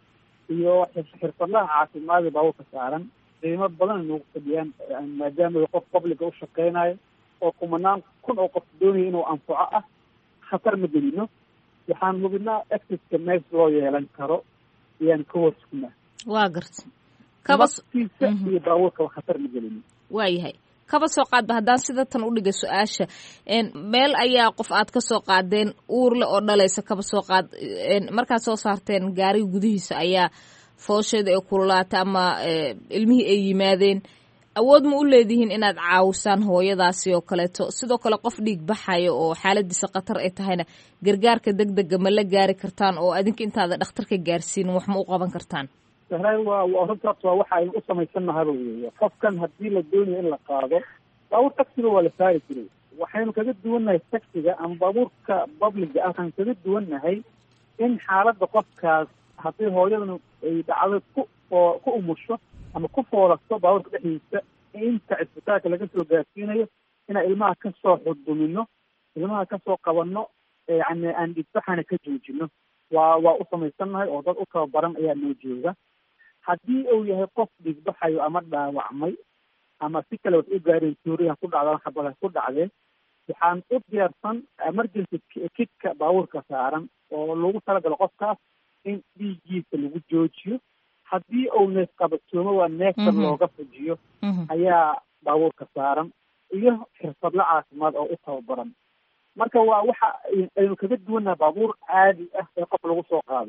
iyo xirfadlaha caafimaadee baabuurka saaran qiimo badan ay noogu fadhiyaan maadaama qof publica u shaqeynayo oo kumanaan kun oo qof doonaya inuu anfaco ah khatar ma gelino waxaan hubinaa actiska meesha loo yeelan karo ayaan ka warsugnaa waa garta kaba naftiisa iyo baabuurkaba khatar ma gelino waayahay kaba soo qaadba haddaan sida tan u dhigay su-aasha meel ayaa qof aad ka soo qaadeen uurle oo dhalaysa kaba soo qaad markaad soo saarteen gaariga gudihiisa ayaa foosheeda ee kululaata ama ilmihii ay yimaadeen awood ma u leedihiin inaad caawisaan hooyadaasi oo kaleeto sidoo kale qof dhiig baxayo oo xaaladiisa khatar ay tahayna gargaarka deg dega ma la gaari kartaan oo adinka intaada dhakhtarka gaarsiinin wax ma u qaban kartaan sahraay waa waa runtaas waa waxa aynu u samaysannahaba weeye qofkan haddii la doonayo in la qaado baabuur taxiga waa la saari jiray waxaynu kaga duwannahay taxiga ama baabuurka publiga ah waxaan kaga duwannahay in xaaladda qofkaas haddii hooyadana ay dhacdo ku oo ku umusho ama ku foolasto baabuurka dhexdiisa inta cisbitaalka laga soo gaarsiinayo inaan ilmaha kasoo xudumino ilmaha kasoo qabanno yani aan dhigbaxana ka joojino waa waa u samaysannahay oo dad u tababaran ayaa noo jooga haddii uu yahay qof dhigbaxayo ama dhaawacmay ama si kale wax u gaareen tuuriha ku dhacda xabada ku dhacdeen waxaan u diyaarsan emergency kidka baabuurka saaran oo lagu talagalo qofkaas in dhiiggiisa lagu joojiyo haddii uu neef qabatoomo waa neefta looga fujiyo ayaa baabuurka saaran iyo xirfadla caafimaad oo u tababaran marka waa waxa aynu kaga duwannaha baabuur caadi ah ee qof lagu soo qaado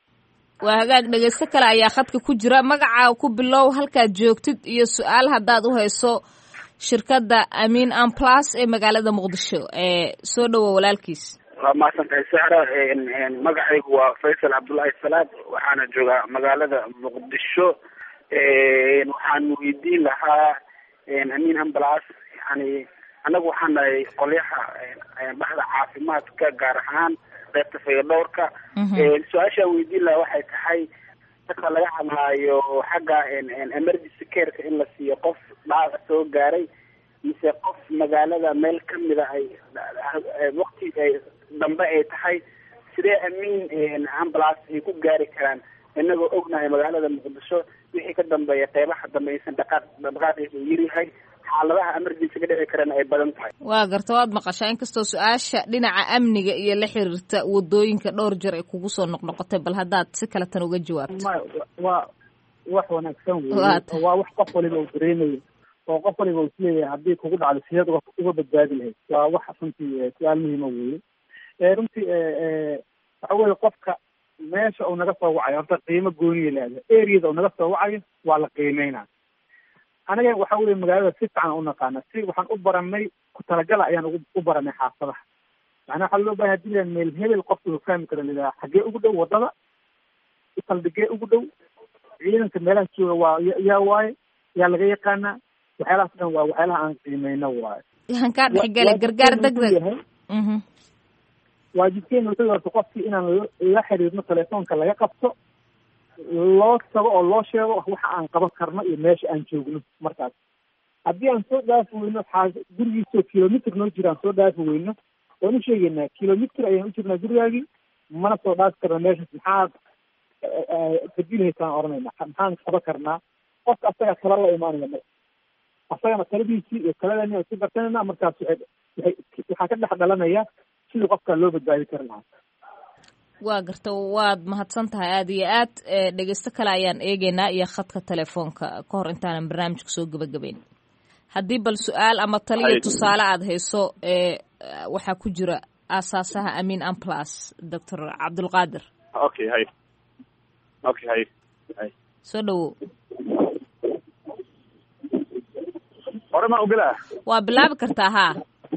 waa hagaag dhegeysto kale ayaa khadka ku jira magacaa ku bilow halkaad joogtid iyo su-aal haddaad u hayso shirkadda amiin amplas ee magaalada muqdisho ee soo dhowo walaalkiis waa mahadsantahay sara magacaygu waa faysal cabdullaahi salaad waxaana joogaa magaalada muqdisho waxaan weydiin lahaa amiin amblas yani annagu waxaan nahay qolyaha baxda caafimaadka gaar ahaan qaybta fayadhowrka su-aashaan weydiin lahaa waxay tahay marka laga hadlaayo xagga emergency careka in la siiyo qof dhaawac soo gaaray mise qof magaalada meel kamida ay waqti dambe ay tahay sidee amiin ambulance ay ku gaari karaan inagoo ognahay magaalada muqdisho wixii ka dambeeya qeybaha dambe aysan dhaqaaq dhaqaaqiisa uu yaryahay xaaladaha emergency ka dhici karana ay badan tahay waa garta waad maqashaa inkastoo su-aasha dhinaca amniga iyo la xiriirta wadooyinka dhowr jeer ay kugu soo noqnoqotay bal haddaad si kale tan uga jawaabto waa wax wanaagsan wey waa wax qof waliba uu dareemayo oo qof waliba uu isleeyahay haddii kugu dhacdo sideed uga badbaadi lahayd waa wax runtii su-aal muhiima weeye runtii waxa weye qofka meesha uu naga soo wacayo horta qiimo gooniya leedahay areada uu naga soo wacayo waa la qiimeynaa anaga waxa weye magaalada si fiican u naqaana si waxaan u baranay ku talagala ayaan ugu u baranay xaafadaha macnaa waxaa loo bahay hadii la meel hebel qofka uu fahmi karo lilaha xaggee ugu dhow wadada saldhigee ugu dhow ciidanka meelaha jooga waa yaa waaye yaa laga yaqaanaa waxyaalahaas dhan waa waxyaalaha aan qiimeyno waaye han kaa dhexgala gargaar deg deg waajibkeena wuxuu horta qofkii inaan la xiriirno telefoonka laga qabto loo tago oo loo sheego waxa aan qaban karno iyo meesha aan joogno markaas haddii aan soo dhaafi weyno xaa gurigiisoo kilomitr noo jira aan soo dhaafi weyno waan u sheegeynaa kilomitr ayaan u jirnaa gurigaagii mana soo dhaafi karna meeshaas maxaad badilhaysaan oranayna maxaan qaban karnaa qofka asaga tala la imaanaya mar asagana taladiisii iyo taladani aan ku darsanayna markaas waay waay waxaa ka dhex dhalanaya sidii qofka loo badbaadi kari lahaa waa garta waad mahadsan tahay aada iyo aad dhegeysto kale ayaan eegeynaa iyo khadka telefoonka ka hor intaanan barnaamijka soo gebagabeyn haddii bal su-aal ama taliya tusaale aada hayso waxaa ku jira aasaasaha amiin amplas doctor cabdulqaadir okay hay okay hay hay soo dhawow hore ma ogolaa waa bilaabi kartaa haa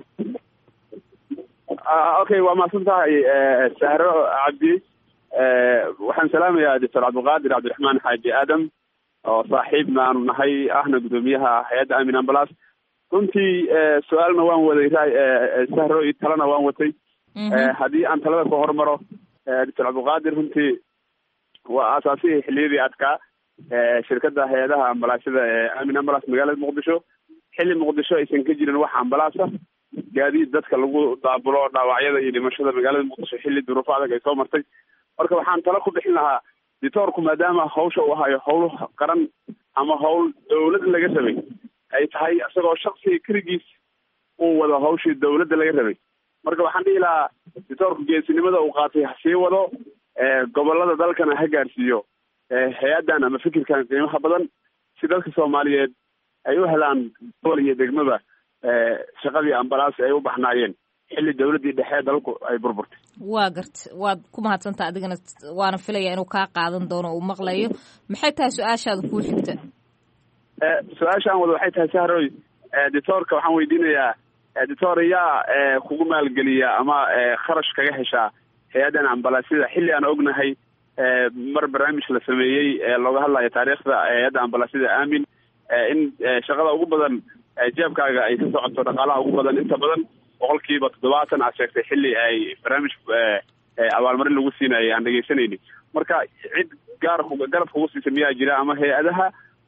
okay waa mahadsan tahay sahro cabdi waxaan salaamayaa doctor cabdilqaadir cabdiraxmaan xaaji aadam oo saaxiibna aanu nahay ahna guddoomiyaha hay-adda amin ambulance runtii su-aalna waan waday sahro iyo talena waan watay haddii aan talada ku hormaro doctor cabdilqaadir runtii waa aasaasihii xiliyadii adkaa shirkadda hay-adaha ambalaasada ee amin ambulance magaalada muqdisho xilli muqdisho aysan ka jirin wax ambalaasa gaadiid dadka lagu daabulo dhaawacyada iyo dhimashada magaalada muqdisho xilli duruufo adag ay soo martay marka waxaan talo ku bixin lahaa ditoorku maadaama hawsha uu hayo howl qaran ama howl dawlad laga rabay ay tahay isagoo shaksiga keligiis uu wado hawshii dawladda laga rabay marka waxaan dhihi lahaa ditoorku geesinimada uu qaatay ha sii wado gobolada dalkana ha gaarsiiyo hay-addan ama fikirkan qiimaha badan si dadka soomaaliyeed ay u helaan gobol iyo degmaba shaqadii ambalaas ay u baxnaayeen xilli dawladdii dhexe dalku ay burburtay waa garta waad ku mahadsanta adigana waana filaya inuu kaa qaadan doono uu maqlayo maxay tahay su-aashaada kuu xigta su-aashaan wada waxay tahay sahroy ditoorka waxaan weydiinayaa ditoor yaa kugu maalgeliya ama kharash kaga heshaa hay-addan ambalaasyada xilli aan ognahay mar barnaamij la sameeyey looga hadlayo taariikhda hay-adda ambalaasyada aamin in shaqada ugu badan jeebkaaga ay ka socoto dhaqaalaha ugu badan inta badan boqolkiiba toddobaatan aad sheegtay xilli ay barnaamij abaalmarin lagu siinayay aan dhegeysanayni marka cid gaar garab kugu siisa miyaa jira ama hay-adaha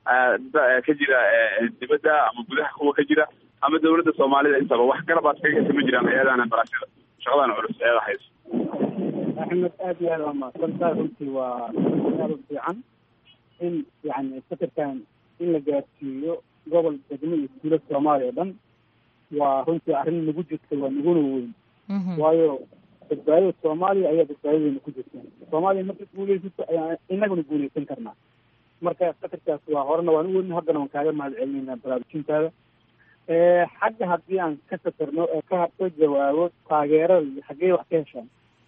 ka jira dibadda ama gudaha kuwa ka jira ama dawladda soomaalida intaba wax garab aad kaga hesa ma jiraan hay-adahan ambalaasyada shaqadan culus eeda hayso axmed aad iyo aad waa mahadsantahay runtii waa aada u fiican in yani fikirkan in la gaarsiiyo gobol degmo iyo tuulo soomaaliya o dhan waa runtii arrin nagu jirta waa naguna weyn waayo badbaadada soomaaliya ayaa badbaadadeena ku jirta soomaaliya marka guuleysato ayaa inaguna guuleysan karnaa marka fikirkaas waa horena waan u weyn haddana waan kaaga mahad celinayna baraarujintaada xagga haddii aan ka fikirno ee ka ka jawaabo taageerada iyo xaggee wax ka heshaan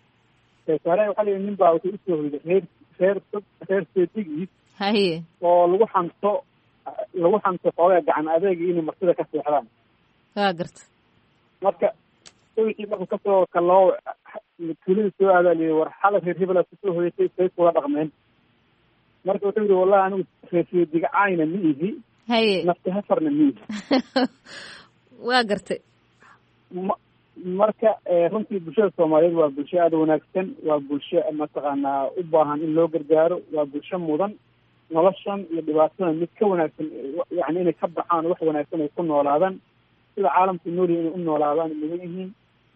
saare waxaa layihi nin baa wuxuu usoo hoyday reer reer reer seedigiis haye oo lagu xanto lagu xanto xoogaa gacan adeega inay martida ka seexdaan waa garta marka wixii markuu kasoo kaloo tuulada soo aadaa liyi war xala reer hebelaa kusoo hoyatay say kula dhaqmeen marka wuxuu yihi wallahi anigu reer seediga caayna ma ihi haye nafti hafarna ma ihi waa gartay ma marka runtii bulshada soomaaliyeed waa bulsho aada wanaagsan waa bulsho mataqaanaa u baahan in loo gargaaro waa bulsho mudan noloshan iyo dhibaatadan mid ka wanaagsan yani inay ka baxaan wax wanaagsan ay ku noolaadaan sida caalamku noolyihi inay u noolaadaan mudan yihiin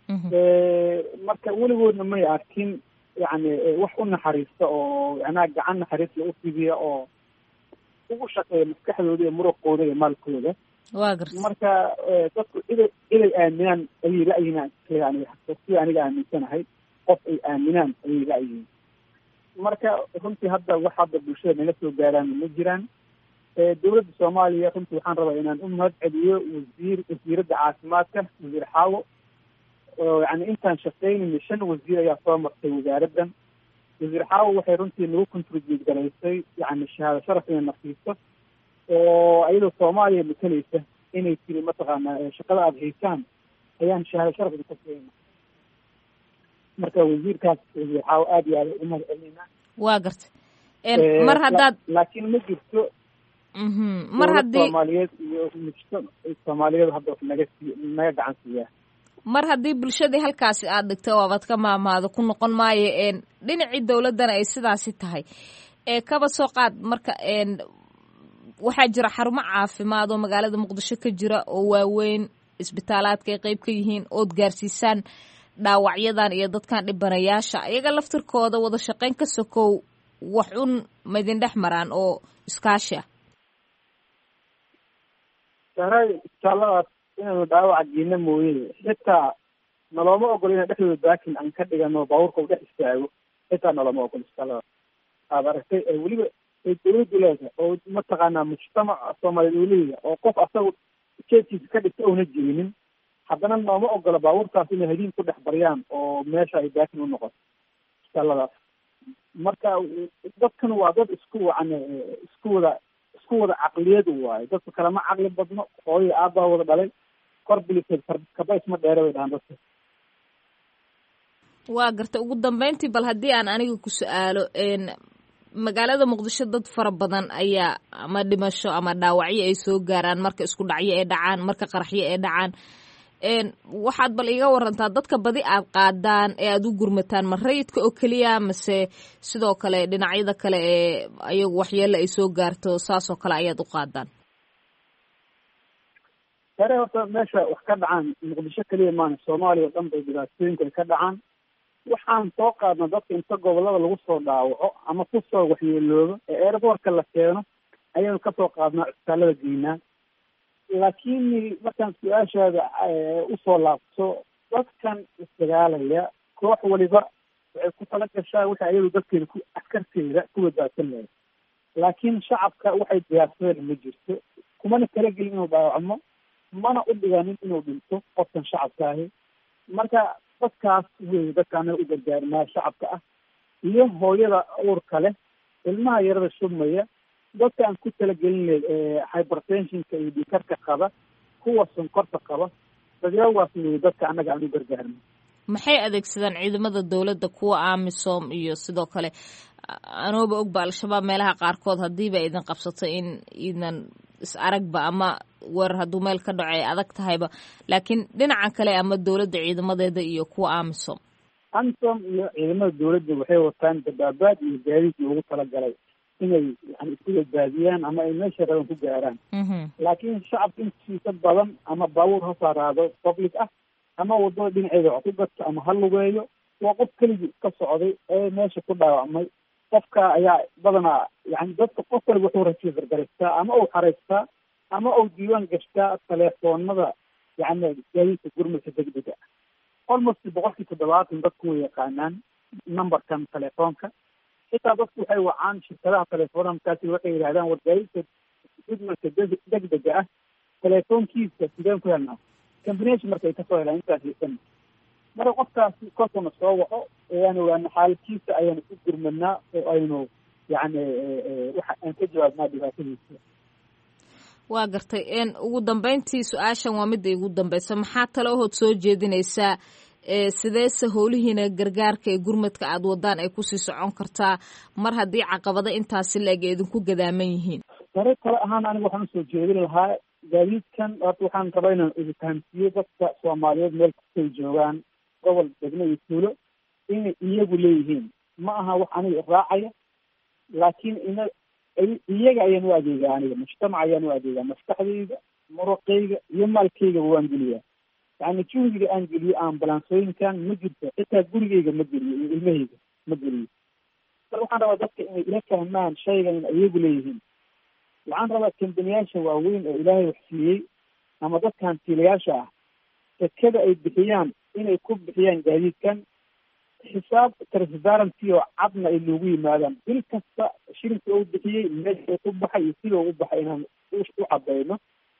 marka weligoodna may arkin yani wax u naxariista oo yanaa gacan naxariisla u fidiya oo ugu shaqeeya maskaxdooda iyo muruqooda iyo maalkooda waa garta marka dadku iday iday aaminaan ayay la-yihiin aniga sida aniga aaminsanahay qof ay aaminaan ayay la-yihiin marka runtii hadda wax hadda bulshada naga soo gaaraan ma jiraan dawladda soomaaliya runtii waxaan rabaa inaan u mahad celiyo wasiir wasiiradda caafimaadka wasiir xaawo oo yani intaan shaqeynayna shan wasiir ayaa soo martay wasaaraddan wasiir xaawo waxay runtii nagu contribute garaysay yani shahaado sharaf inay nafiiso oo ayadoo soomaaliya matalaysa inay tiri mataqaanaa shaqada aada haysaan ayaan shahaado sharafda ka keenay marka wasiirkaas wasiir xaawo aada iyo aada ugu mahad celinaa waa garta mar haddaad laakiin ma jirto mar haddii soomaaliyeed iyo mujta soomaaliyeed hadda wax naga sii naga gacan siiyaa mar haddii bulshadii halkaasi aada dhigtay oo abad ka maamaado ku noqon maayo dhinacii dawladdana ay sidaasi tahay ee kaba soo qaad marka waxaa jira xarumo caafimaad oo magaalada muqdisho ka jira oo waaweyn isbitaalaadka ay qeyb ka yihiin ood gaarsiisaan dhaawacyadan iyo dadkan dhibanayaasha iyaga laftirkooda wada shaqeyn ka sokow wax un maydin dhex maraan oo iskaashi ah saray isbitaalladaas inaynu dhaawaca geena mooye xitaa nalooma ogolo inaan dhexdooda baakin aan ka dhigano baabuurka u dhex istaago xitaa nalooma ogolo isbitaalladaas aad aragtay ee weliba ay dawladdu leedahay oo mataqaanaa mujtamaca soomaaliyeed uu leeyahay oo qof asaga jeedkiisa ka dhigta oona jirinin haddana nooma ogolo baabuurkaas inay hadiin ku dhex baryaan oo meesha ay baakin u noqoto isbitaalladaas marka dadkan waa dad isku wacan isku wada isku wada caqliyad waaye dadka kalema caqli badno hooyo aabbaa wada dhalay kor biliseed kaba isma dheere bay dhahaan dadka waa garta ugu dambeyntii bal haddii aan aniga ku su-aalo magaalada muqdisho dad fara badan ayaa ama dhimasho ama dhaawacyo ay soo gaaraan marka isku dhacyo ay dhacaan marka qaraxyo ay dhacaan waxaad bal iiga warantaa dadka badi aad qaadaan ee aada u gurmataan ma rayidka oo keliya mase sidoo kale dhinacyada kale ee ayagu waxyeelo ay soo gaarto saasoo kale ayaad u qaadaan sare horta meesha wax ka dhacaan muqdisho keliya maana soomaaliya o dhan bay dhibaatooyinka ay ka dhacaan waxaan soo qaadna dadka inta gobolada lagu soo dhaawaco ama kusoo waxyeeloobo ee airbortka la keeno ayaynu kasoo qaadnaa cisbitaalada geynaa laakiin markaan su-aashaada usoo laabto dadkan isdagaalaya koox waliba waxay ku tala gashaa waxay ayadu dadkeeda ku askarteeda ku badbaadsan lahayd laakiin shacabka waxay diyaarsadeen ma jirto kumana talagelin inuu dhaawacmo mana u dhiganin inuu dhinto qofkan shacabka ahi marka dadkaas wey dadka anaga u gargaarnaa shacabka ah iyo hooyada uurka leh ilmaha yarada shubmaya dadka aan ku talagelin hypertensionka iyo dhikarka qaba kuwa sonkorta qaba dadyaagaas wey dadka annaga aan u gargaarno maxay adeegsadaan ciidamada dowladda kuwa amisom iyo sidoo kale anooba ogba al-shabaab meelaha qaarkood haddiiba idin qabsato in idan is aragba ama weerar hadduu meel ka dhaco ay adag tahayba laakiin dhinaca kale ama dowladda ciidamadeeda iyo kuwa amisom amisom iyo ciidamada dowladda waxay wataan dabaabaad iyo gaadiid loogu talagalay inay yani isku badbaadiyaan ama ay meesha raban ku gaaraan laakiin shacabka intiisa badan ama baabuur ha saaraado public ah ama wadada dhinaceeda wax ku gato ama ha lugeeyo waa qof keligii iska socday ee meesha ku dhaawacmay qofka ayaa badanaa yani dadka qof waliba wuxuu rajiisar garaystaa ama uu xaraystaa ama uu diiwaan gashtaa telefoonada yani gaadiidka gurmadka degdega almost boqolkii toddobaatan dadku way yaqaanaan numberkan telefoonka xitaa dadku waxay wacaan shirkadaha telefoonada markaasi waxay yidhahdaan war gaadiidka gurmadka degdega ah telefoonkiisa sideen ku helnaa combination marka ay kasoo helaan intaas yeesan marka qofkaasi kolkuna soo waco ayaan ogaana xaalkiisa ayaan isu gurmadnaa oo aynu yani waxa aan ka jawaabnaa dhibaatadiisa waa gartay ugu dambeyntii su-aashan waa midda igu dambeysa maxaa tale ahood soo jeedinaysaa sideese howlihiina gargaarka ee gurmadka aada wadaan ay kusii socon kartaa mar haddii caqabado intaasi la-eg ay idinku gadaaman yihiin sare kale ahaan aniga waxaan usoo jeedin lahaa gaadiidkan horta waxaan rabaa inaan idinfahamsiiyo dadka soomaaliyeed meel kastay joogaan gobol degmo iyo tuulo inay iyagu leeyihiin ma aha wax aniga raacaya laakiin ina iyaga ayaan u adeegaa aniga mujtamac ayaan u adeegaa maskaxdayda muruqayga iyo maalkayga waan geliyaa yani juhdiga aan geliyo ambalansooyinkan ma jirto xitaa gurigayga ma geliyo iyo ilmahayga ma geliyo mar waxaan rabaa dadka inay ila fahmaan shaygan in iyagu leeyihiin waxaan rabaa kambaniyaasha waaweyn oo ilaahay wax siiyey ama dadka hantiilayaasha ah sekada ay bixiyaan inay ku bixiyaan gaadiidkan xisaab transparency oo cadna ay loogu yimaadaan bil kasta shilinka u bixiyey meesha ku baxay iyo sida u baxay inaan u cadeyno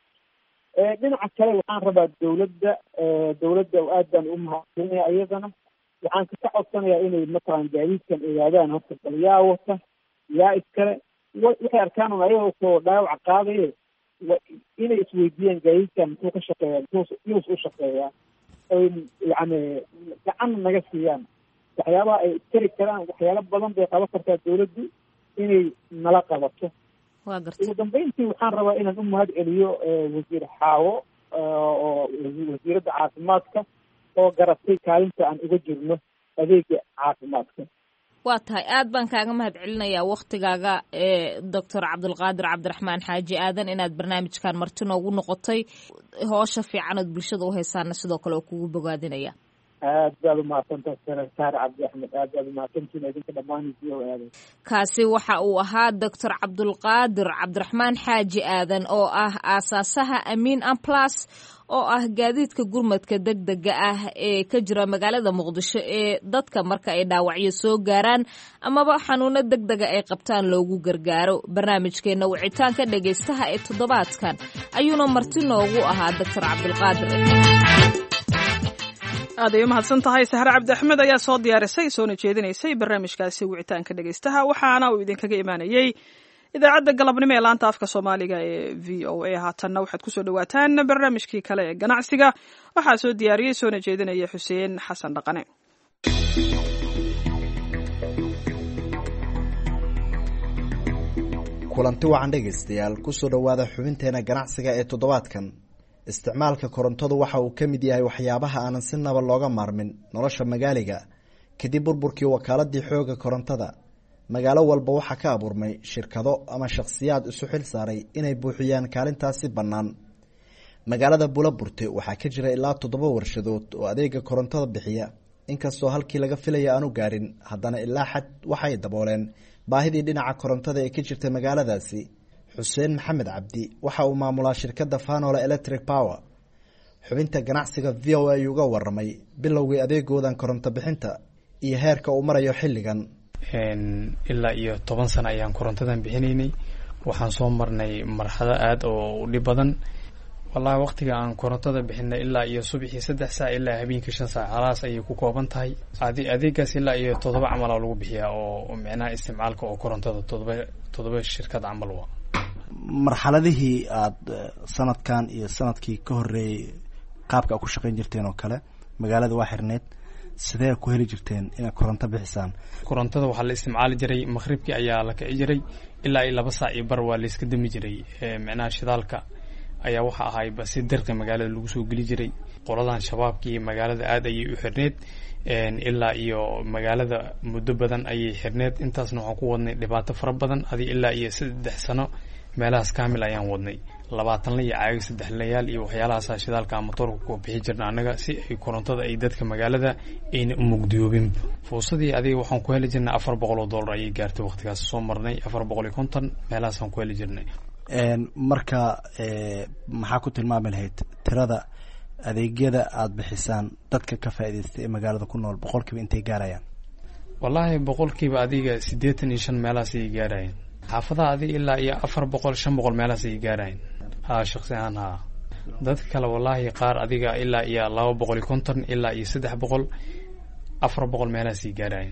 dhinaca kale waxaan rabaa dawladda dawladda aad baan u mahadcelinaya iyadana waxaan ka codsanayaa inay matalan gaadiidkan ogaadaan horta bal yaa wata yaa iskale waxay arkaan un ayagoo soo dhaawac qaadaye inay isweydiiyaan gaadiidkan muxuu ka shaqeeya muxuu yus u shaqeeyaa oy yani gacan naga siiyaan waxyaabaha ay tari karaan waxyaalo badan bay qaban kartaa dawladdu inay nala qabato ugu dambeyntii waxaan rabaa inaan u mahad celiyo wasiir xaawo oo wasiiradda caafimaadka oo garatay kaalinta aan uga jirno adeega caafimaadka waa tahay aad baan kaaga mahad celinayaa waktigaaga ee doctor cabdulqaadir cabdiraxmaan xaaji aadan inaad barnaamijkan marti noogu noqotay hoosha fiican ood bulshada u haysaana sidoo kale oo kugu bogaadinaya aad baad umahadsantaha saar cabdi axmed aad baad umahadsantiin idinka dhammaan v o aada kaasi waxa uu ahaa doctor cabdulqaadir cabdiraxmaan xaaji aadan oo ah aasaasaha amiin amplas oo ah gaadiidka gurmadka deg dega ah ee ka jira magaalada muqdisho ee dadka marka ay dhaawacyo soo gaaraan amaba xanuuno deg dega ay qabtaan loogu gargaaro barnaamijkeena wicitaanka dhegaystaha ee toddobaadkan ayuuna marti noogu ahaa doctor cabdulqaadir aad ay u mahadsan tahay sahre cabdi axmed ayaa soo diyaarisay soona jeedinaysay barnaamijkaasi wicitaanka dhegaystaha waxaana uu idinkaga imaanayey idaacadda galabnimo ee laanta afka soomaaliga ee v o a haatanna waxaad kusoo dhawaataan barnaamijkii kale ee ganacsiga waxaa soo diyaariyey soona jeedinaya xuseen xasan dhaqane kulanti wacan dhegaystayaal kusoo dhowaada xubinteena ganacsiga ee toddobaadkan isticmaalka korontadu waxa uu ka mid yahay waxyaabaha aanan si naba looga maarmin nolosha magaaliga kadib burburkii wakaaladii xooga korontada magaalo walba waxaa ka abuurmay shirkado ama shakhsiyaad isu xil saaray inay buuxiyaan kaalintaasi bannaan magaalada bulaburte waxaa ka jira ilaa toddoba warshadood oo adeega korontada bixiya inkastoo halkii laga filaya aanu gaarin haddana ilaa xad waxay dabooleen baahidii dhinaca korontada ee ka jirta magaaladaasi xuseen maxamed cabdi waxa uu maamulaa shirkadda fanola electric power xubinta ganacsiga v o a uga waramay bilowgii adeegoodan koronto bixinta iyo heerka uu marayo xilligan ilaa iyo toban sano ayaan korontadan bixinaynay waxaan soo marnay marxado aada oo dhib badan wallahi waqtiga aan korontada bixinay ilaa iyo subaxii saddex saac ilaa habeenkii shan saac halaas ayay ku kooban tahay adeegaas ilaa iyo toddoba camalaa lagu bixiyaa oo micnaha isticmaalka oo korontada todoba toddoba shirkad camal wa marxaladihii aada sanadkan iyo sanadkii ka horeeyey qaabka a ku shaqeyn jirteen oo kale magaalada waa xirneed sidee ku heli jirteen inaad koronto bixisaan korontada waxaa la isticmaali jiray maqhribkii ayaa la kici jiray ilaa iyo laba saac iyo bar waa layska dami jiray micnaha shidaalka ayaa waxa ahayba si dirqi magaalada lagu soo geli jiray qoladan shabaabkii magaalada aada ayay u xirneed ilaa iyo magaalada muddo badan ayay xirneed intaasna waxaan ku wadnay dhibaato fara badan adi ilaa iyo saddex sano meelahaas kaamil ayaan wadnay labaatanla iyo caagi saddex layaal iyo waxyaalahaasa shidaalka motoorka ku bixi jirna annaga si ay korontada ay dadka magaalada ayna u mugdiyoobin fuusadii adiga waxaan ku heli jirnay afar boqol oo dollar ayay gaartay waqtigaas soo marnay afar boqol iyo konton meelahaasaan ku heli jirnay marka maxaa ku tilmaami lahayd tirada adeegyada aada bixisaan dadka ka faa'idaystay ee magaalada ku nool boqolkiiba intay gaarayaan wallaahi boqolkiiba adiga siddeetan iyo shan meelahaas ayay gaarayeen xaafadaha adiga ilaa iyo afar boqol shan boqol meelahaas ayay gaarayeen ha shaqsi ahaan ha dadka kale wallaahi qaar adiga ilaa iyo laba boqol iyo konton ilaa iyo saddex boqol afar boqol meelahaas ayay gaarayeen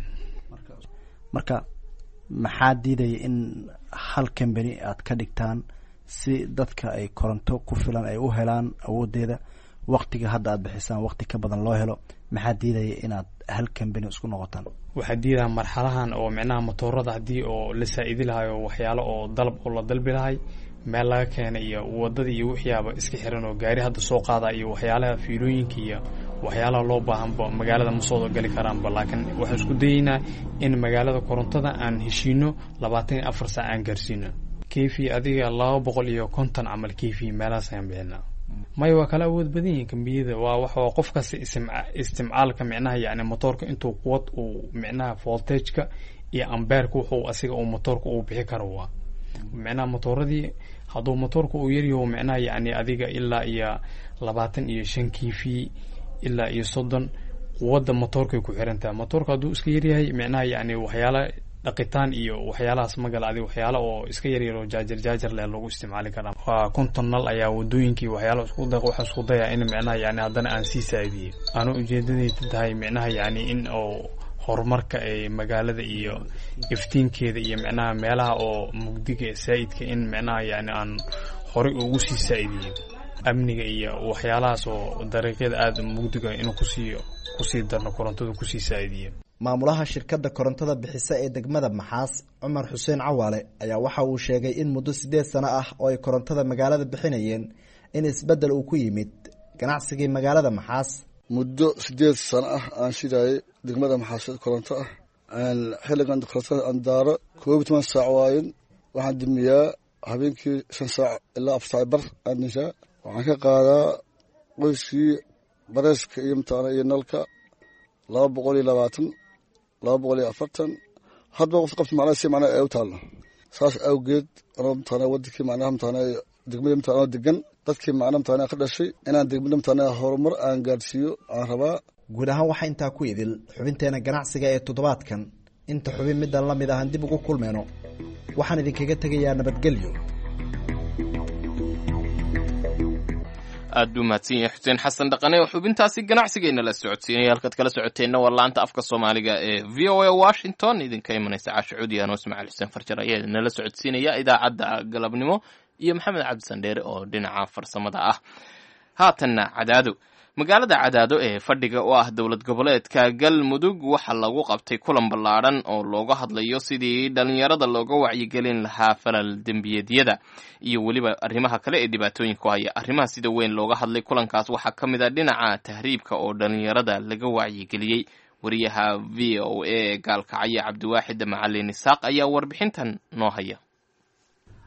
marka maxaa diidaya in hal kambani aad ka dhigtaan si dadka ay koronto ku filan ay u helaan awoodeeda waktiga hadda aad bixisaan wakti ka badan loo helo maxaa diidaya inaad hal kambani isku noqotaan waxaa diidaa marxalahan oo micnaha motoorada haddii oo la saa-idi lahay oo waxyaalo oo dalab oo la dalbi lahay meel laga keenay iyo wadada iyo wixiiaba iska xiran oo gaari hadda soo qaada iyo waxyaalaha fiilooyinka iyo waxyaalaha loo baahanba magaalada ma soo gali karaanba laakiin waxaan isku dayeynaa in magaalada korontada aan heshiino labaatan iyo afar saac aan gaarsiino kefi adiga laba boqol iyo konton camal kefi meelahaas ayaan bixinaa maya waa kala awood badan yihiin kambiyada waa wax qof kasta isticmaalka micnaha yani motoorka intuu quwad uu micnaha voltageka iyo ambeerka wuxuu asiga uu motoorka uu bixi karo waa micnaha motooradii hadduu motoorka uu yaryaho micnaha yani adiga ilaa iyo labaatan iyo shan kifi ilaa iyo soddon quwadda motoorkay ku xirantaha motoorka hadduu iska yaryahay micnaha yani waxyaala dhaqitaan iyo waxyaalahaas magala adi waxyaala oo iska yaryar oo jaajar jaajar leh lagu isticmaali karaa waa konton nal ayaa wadooyinkii waxyaala isku da waxaa isku daya in micnaha yani haddana aan sii saaidiye aanu ujeedadayda tahay micnaha yani in oo horumarka ee magaalada iyo iftiinkeeda iyo micnaha meelaha oo mugdiga saa-idka in micnaha yani aan horey ugu sii saa-idiyo amniga iyo waxyaalahaas oo dariiqyada aada mugdiga inuu kusii kusii darno korontada kusii saa-idiyo maamulaha shirkadda korontada bixisa ee degmada maxaas cumar xuseen cawaale ayaa waxa uu sheegay in muddo siddeed sano ah oo ay korontada magaalada bixinayeen in isbeddel uu ku yimid ganacsigii magaalada maxaas muddo siddeed sano ah aan shidaayay degmada maxaas koronto ah xilligan korontada aan daaro koob iyo toban saac waayen waxaan dimiyaa habeenkii shan saac ilaa afar saac bar aan dishaa waxaan ka qaadaa qoyskii bareeska iyo mataana iyo nalka laba boqol iyo labaatan laba boqol iyo afartan hadba qof qabta macnaha si macnaha ay u taalno saas awgeed anoo mataana wadankii macnaha mataana degmadii mataana degan dadkii macnaha mataana ka dhashay inaan degmada mataana horumar aan gaarsiiyo aan rabaa guud ahaan waxaa intaa ku idil xubinteena ganacsiga ee toddobaadkan inta xubin middan la mid ahan dib ugu kulmayno waxaan idinkaga tegayaa nabadgelyo aad buu mahadsan yahay xuseen xasan dhaqane oo xubintaasi ganacsigeenna la socodsiinaya halkaad kala socoteenna waa laanta afka soomaaliga ee v o a washington idinka imanaysa caasho cuudi anoo ismaaciil xuseen farjar ayaa idinala socodsiinaya idaacadda galabnimo iyo maxamed cabdisandheere oo dhinaca farsamada ah haatanna cadaado magaalada cadaado ee fadhiga oo ah dowlad goboleedka galmudug waxaa lagu qabtay kulan ballaadhan oo looga hadlayo sidii dhalinyarada looga wacyigelin lahaa falal dembiyeedyada iyo weliba arrimaha kale ee dhibaatooyinka ku haya arrimaha sida weyn looga hadlay kulankaas waxaa ka mid a dhinaca tahriibka oo dhalinyarada laga wacyigeliyey wariyaha v o a ee gaalkacyo cabdiwaaxid macalin isaaq ayaa warbixintan noo haya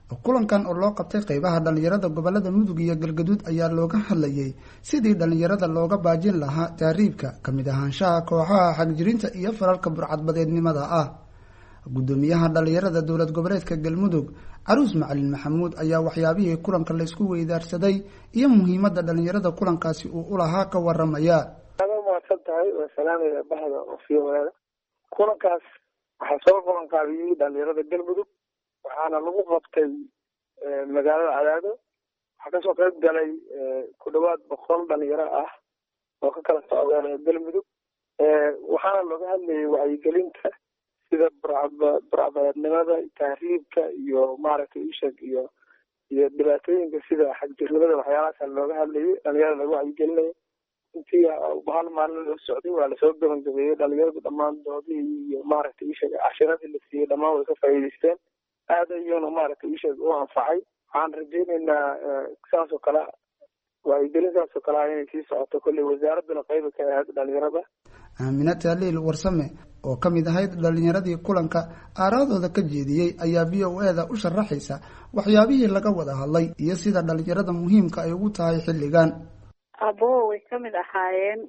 kulankan oo loo qabtay qeybaha dhallinyarada gobolada mudug iyo galgaduud ayaa looga hadlayay sidii dhallinyarada looga baajin lahaa taariibka kamid ahaanshaha kooxaha xagjirinta iyo falalka burcadbadeednimada ah gudoomiyaha dhallinyarada dowlad goboleedka galmudug caruus macalin maxamuud ayaa waxyaabihii kulanka laysku weydaarsaday iyo muhiimada dhallinyarada kulankaasi uu ulahaa ka waramaya mahadsan tahay waa salaamaya bahda ofiyoweeda kulankaas waxaa soo qaban qaabiyey dhalinyarada galmudug waxaana lagu qabtay magaalada cadaado waxaa kasoo qayb galay ku dhawaad boqol dhalinyaro ah oo ka kala socda galmudug waxaana looga hadlayay wacyigelinta sida burcbadeednimada tahriibka iyo maaragtay ishag iyo iyo dhibaatooyinka sida xagjirnimada waxyaalahaasa looga hadlayay dhalinyarada lagu wacyigelinayo intii hal maalin loo socday waa lasoo gabagabeeyey dhalinyaradu dhammaan doodihii iyo maaragtay ishag cashiradii la siiyey dhammaan way ka faa'iidaysteen aad ayuuna maaragtay ishag u anfacay waxaan rajaynaynaa saas oo kale wacyigelin saas oo kale ah inay sii socoto kolley wasaaraduna qayba ka ahayd dhalinyarada aamina taaliil warsame oo ka mid ahayd dhalinyaradii kulanka aaraadooda ka jeediyey ayaa v o e da u sharaxaysa waxyaabihii laga wada hadlay iyo sida dhalinyarada muhiimka ay ugu tahay xilligan abo way kamid ahaayeen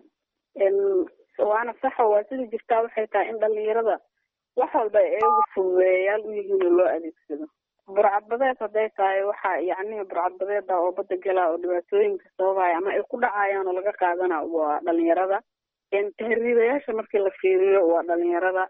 waana saxa waa sida jirtaa waxay tahay in dhalinyarada wax walba ay ugu fududeeyayaal u yihiin oo loo adeegsado burcadbadeed hadday tahay waxa yacni burcadbadeeda oo badda gala oo dhibaatooyinka sababaya ama ay ku dhacayaan oo laga qaadana waa dhalinyarada tahriibayaasha markii la fiiriyo waa dhalinyarada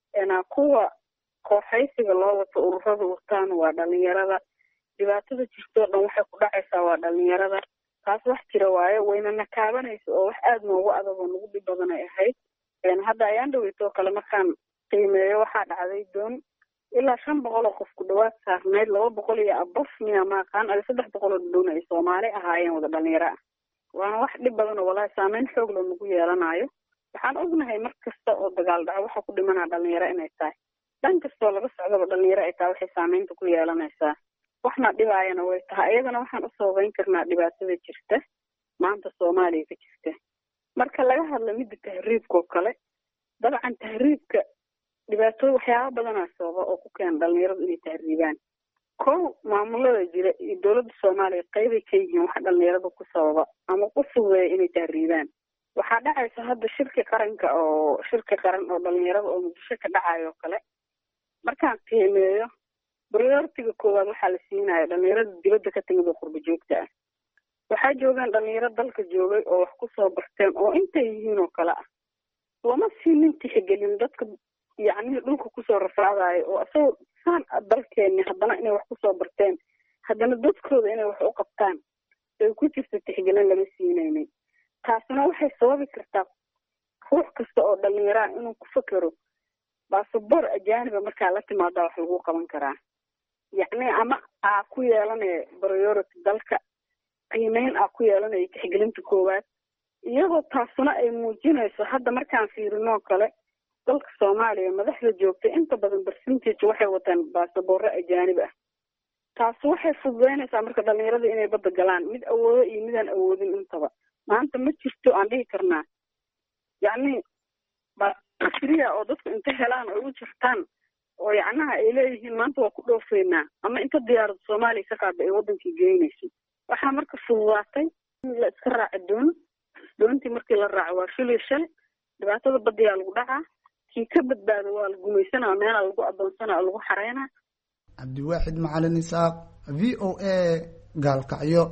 kuwa kooxaysiga loo wato ururada wataan waa dhalinyarada dhibaatada jirtoo dhan waxay ku dhacaysaa waa dhalinyarada taas wax jira waayo wayna nakaabanaysa oo wax aada noogu adag oo nagu dhib badan ay ahayd hadda ayaan dhaweytoo kale markaan qiimeeyo waxaa dhacday doon ilaa shan boqol oo qof ku dhawaad saarnayd laba boqol iyo abaf miya maaqaan adi saddex boqol oo doon ay soomaali ahaayeen wada dhalinyaro ah waana wax dhib badan oo walahi saameyn xoog loo nagu yeelanayo waxaan ognahay mar kasta oo dagaal dhaco waxa ku dhimanaa dhalinyaro inay tahay dhan kastoo laga socdaba dhalinyaro ay tahay waxay saameynta ku yeelanaysaa waxna dhibaayana way tahay iyadana waxaan u sababeyn karnaa dhibaatada jirta maanta soomaaliya ka jirta marka laga hadlo midda tahriibka oo kale dabcan tahriibka dhibaatooy waxyaaba badanaa sababa oo ku keena dhalinyaradu inay tahriibaan kow maamulada jira iyo dowladda soomaaliya qeybay ka yihiin waxa dhalinyarada ku sababa ama ku fududeeya inay tahriibaan waxaa dhacaysa hadda shirki qaranka oo shirki qaran oo dhalinyarada oo muqdisho ka dhacayo oo kale markaan qiimeeyo prioritiga koowaad waxaa la siinaya dhalinyarada dibadda ka timid oo qurba joogta ah waxaa joogaan dhalinyaro dalka joogay oo wax kusoo barteen oo intay yihiin oo kale ah lama siinin tixgelin dadka yacni dhulka kusoo rafaadayo oo isagoo saan dalkeeni haddana inay wax kusoo barteen haddana dadkooda inay wax u qabtaan ay ku jirta tixgelin lama siinaynin taasina waxay sababi kartaa ruux kasta oo dhalinyaro ah inuu ku fekero basaboor ajaaniba markaa la timaadaa wax lagu qaban karaa yacni ama aa ku yeelanaya priority dalka qiimeyn aa ku yeelanaya tixgelinta koowaad iyadoo taasuna ay muujinayso hadda markaan fiirinoo kale dalka soomaaliya madaxda joogtay inta badan percentage waxay wataan baasaboorro ajaanib ah taasi waxay fududeynaysaa marka dhalinyarada inay badda galaan mid awoodo iyo midaan awoodin intaba maanta ma jirto aan dhihi karnaa yacni basriya oo dadku inta helaan oo u jirtaan oo yacnaha ay leeyihiin maanta waa ku dhoofeynaa ama inta diyaarada soomaaliya ka qaada ay wadankii geynayso waxaa marka fududaatay in la iska raaco doon doontii markii la raaco waa shil iyo shal dhibaatada badiyaa lagu dhacaa kii ka badbaado waa la gumaysanaa meelaa lagu adoonsanaa oo lagu xareynaa cabdiwaaxid macalin isaaq v o a gaalkacyo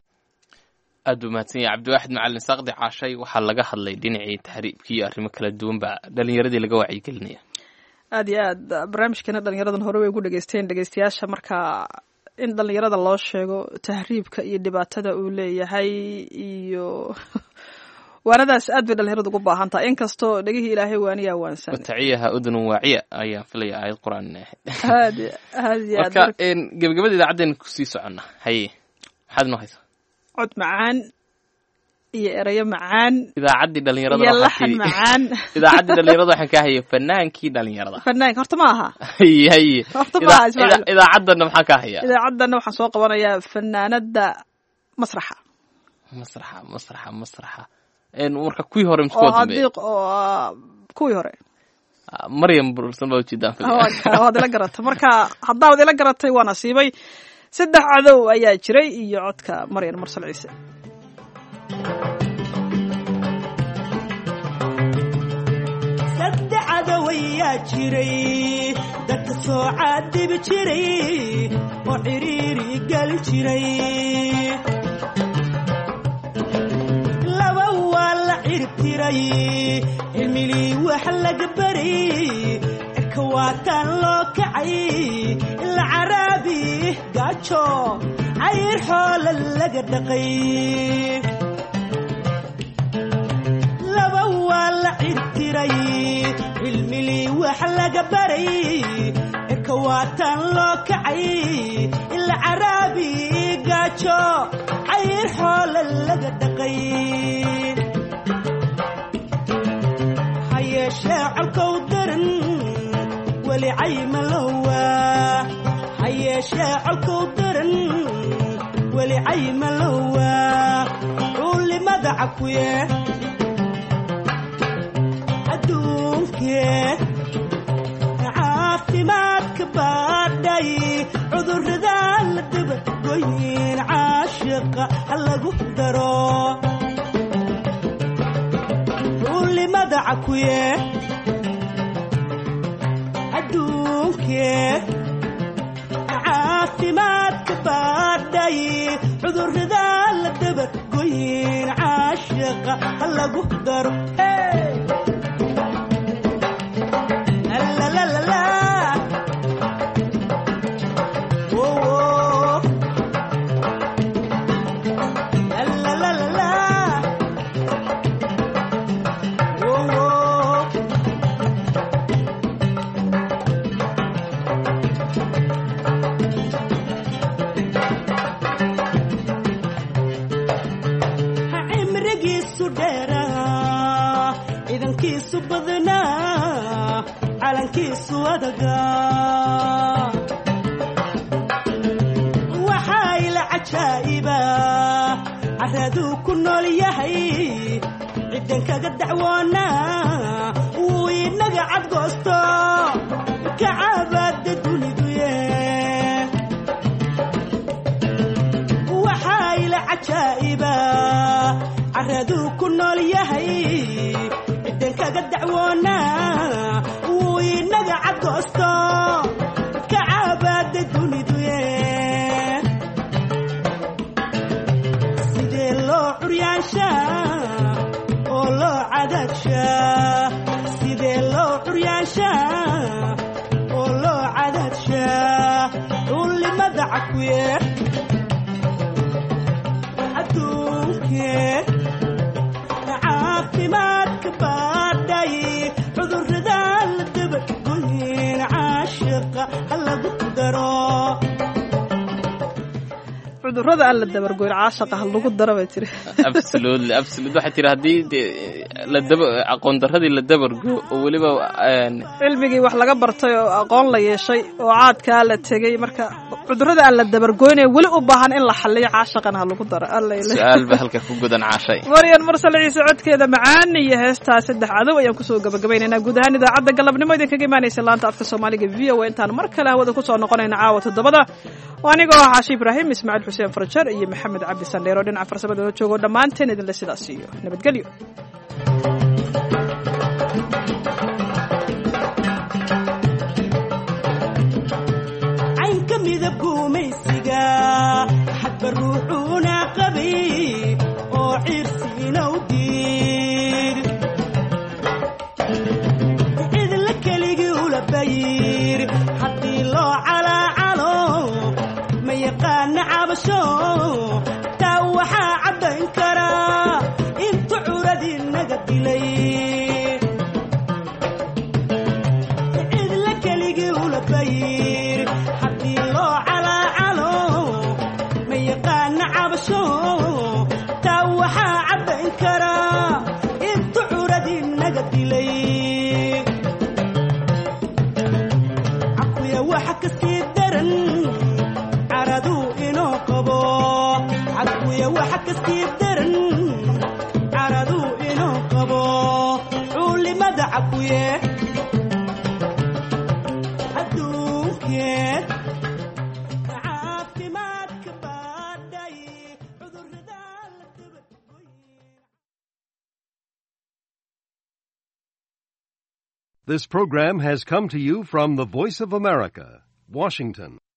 aad buu mahadsan yahay cabdiwaaxid macalin saaqdi caashay waxaa laga hadlay dhinacii tahriibkii iyo arrimo kala duwan baa dhalinyaradii laga wacyigelinaya aad iyo aad barnaamijkeena dhalinyaradan hore way gu dhegeysteen dhegeystayaasha marka in dhalinyarada loo sheego tahriibka iyo dhibaatada uu leeyahay iyo waanadaas aad bay dhalinyaradu ugu baahan tahay inkastoo dhegihii ilaahay waaniyaa waansan wataciyaha udunun waaciya ayaan filaya aayad qur-aan inay aad aad iyo aad marka gebagabada idaacaddeen kusii soconna haye maxaad inoo haysaa cod macaan iyo erayo macaan idaacaddii dhalinyarada iyo waxaa laxan tidhi- macaan idaacaddii dhalinyarada waxaan ka hayay fanaankii dhalinyarada fanaanka horta ma aha haye haye Horta Idaa- ma, Ismaaciil. idaa- idaacaddana maxaa ka haya idaacaddana waxaan soo qabanayaa fanaanada masraxa masraxa masraxa masraxa En, marka kuwii hore oo miskuwa dambeeya adiiq oo ah, kuwii hore maryam bursan baa ujeedaan filaya waad ila garatay marka haddaad ila garatay waa nasiibay saddex cadow ayaa jiray iyo codka maryan mursal ciise saddex cadow ayaa jiray dadka soo caadibi jiray oo ciriiri geli jiray laba waa la ciribtiray cilmilii wax laga baray cirka waataan loo kacay ila caraabi gaajo cayr xoola laga dhaqay laba waa la ciribtiray cilmilii wax laga baray cirka waataan loo kacay ila caraabi gaajo cayr xoola laga dhaqay ha yeeshee colkow daran weli caymalowa ha yeeshee colkow daran weli caymalowa cuulimada cakuye adduunkee caafimaadka baadhay cudurrada la dabagoyin caashiqa ha lagu daro cuulimada cakuye adduunkee caafimaadka baadhay cudurrada la dabagoyin caashiqa ha lagu daro hey! La la la la. Whoa, whoa. La la la la la. Whoa, whoa. cimrigiisu dheeraa ciidankiisu badnaa calankiisu adagaa waxaa ila cajaa'iba caraduu ku nool yahay ciddan kaga dacwoonaa wuu inaga cadgoosto kacabaada duniduye waxaa ila cajaa'iba caraduu ku nool yahay ciddan kaga dacwoonaa wuu inaga cadgoosto kacabaada duniduye sidee loo curyaanshaa oo loo cadaadshaa sidee loo curyaanshaa oo loo cadaadshaa cuulimada cakuye adduunkee caafimaadka baadhay cudurrada la dabagoyin caashiqa ha lagu daro cudurrada aan la dabargoyn caashaqa ha lagu dara bay tiri absolutely absolutely waxay tiri haddii dee la daba aqoon darradii la dabargo oo weliba een, cilmigii wax laga bartay oo aqoon la yeeshay oo caadkaa la tegey marka cudurrada aan la dabargoynaya weli u baahan in la xaliyo caashaqana ha lagu daro alla ilaah. su-aal ba halka ku gudan caashay maryan mursal ciise codkeeda macaan iyo heestaa saddex cadow ayaan kusoo gabagabaynaynaa guud ahaan idaacadda galabnimo idinkaga imaanaysa laanta afka soomaaliga v o a intaan mar kale hawada kusoo noqonayna caawa toddobada waa anigoo ah xaashi ibraahim ismaaciil xuseen farjar iyo maxamed cabdi sandheero dhinaca farsamada oo joogo dhammaanteen idinle sidaas iyo nabadgelyo caynka midab gumaysiga xadba ruuxuuna qabay oo ciirsiinow diir cidla keligii ula bayir haddii loo calaacalo ma yaqaana cabasho taa waxaa caddayn karaa intu curadii naga dilay cidla keligii ula bayir haddii loo calaacalo ma yaqaana cabasho taa waxaa caddayn karaa intu curadii naga dilay cakuya waxa ka sii daran caraduu inoo qabo cakuya waxa ka sii daran caraduu inoo qabo cuulimada cakuye adduunkeed caafimaad This program has come to you from the Voice of America, Washington.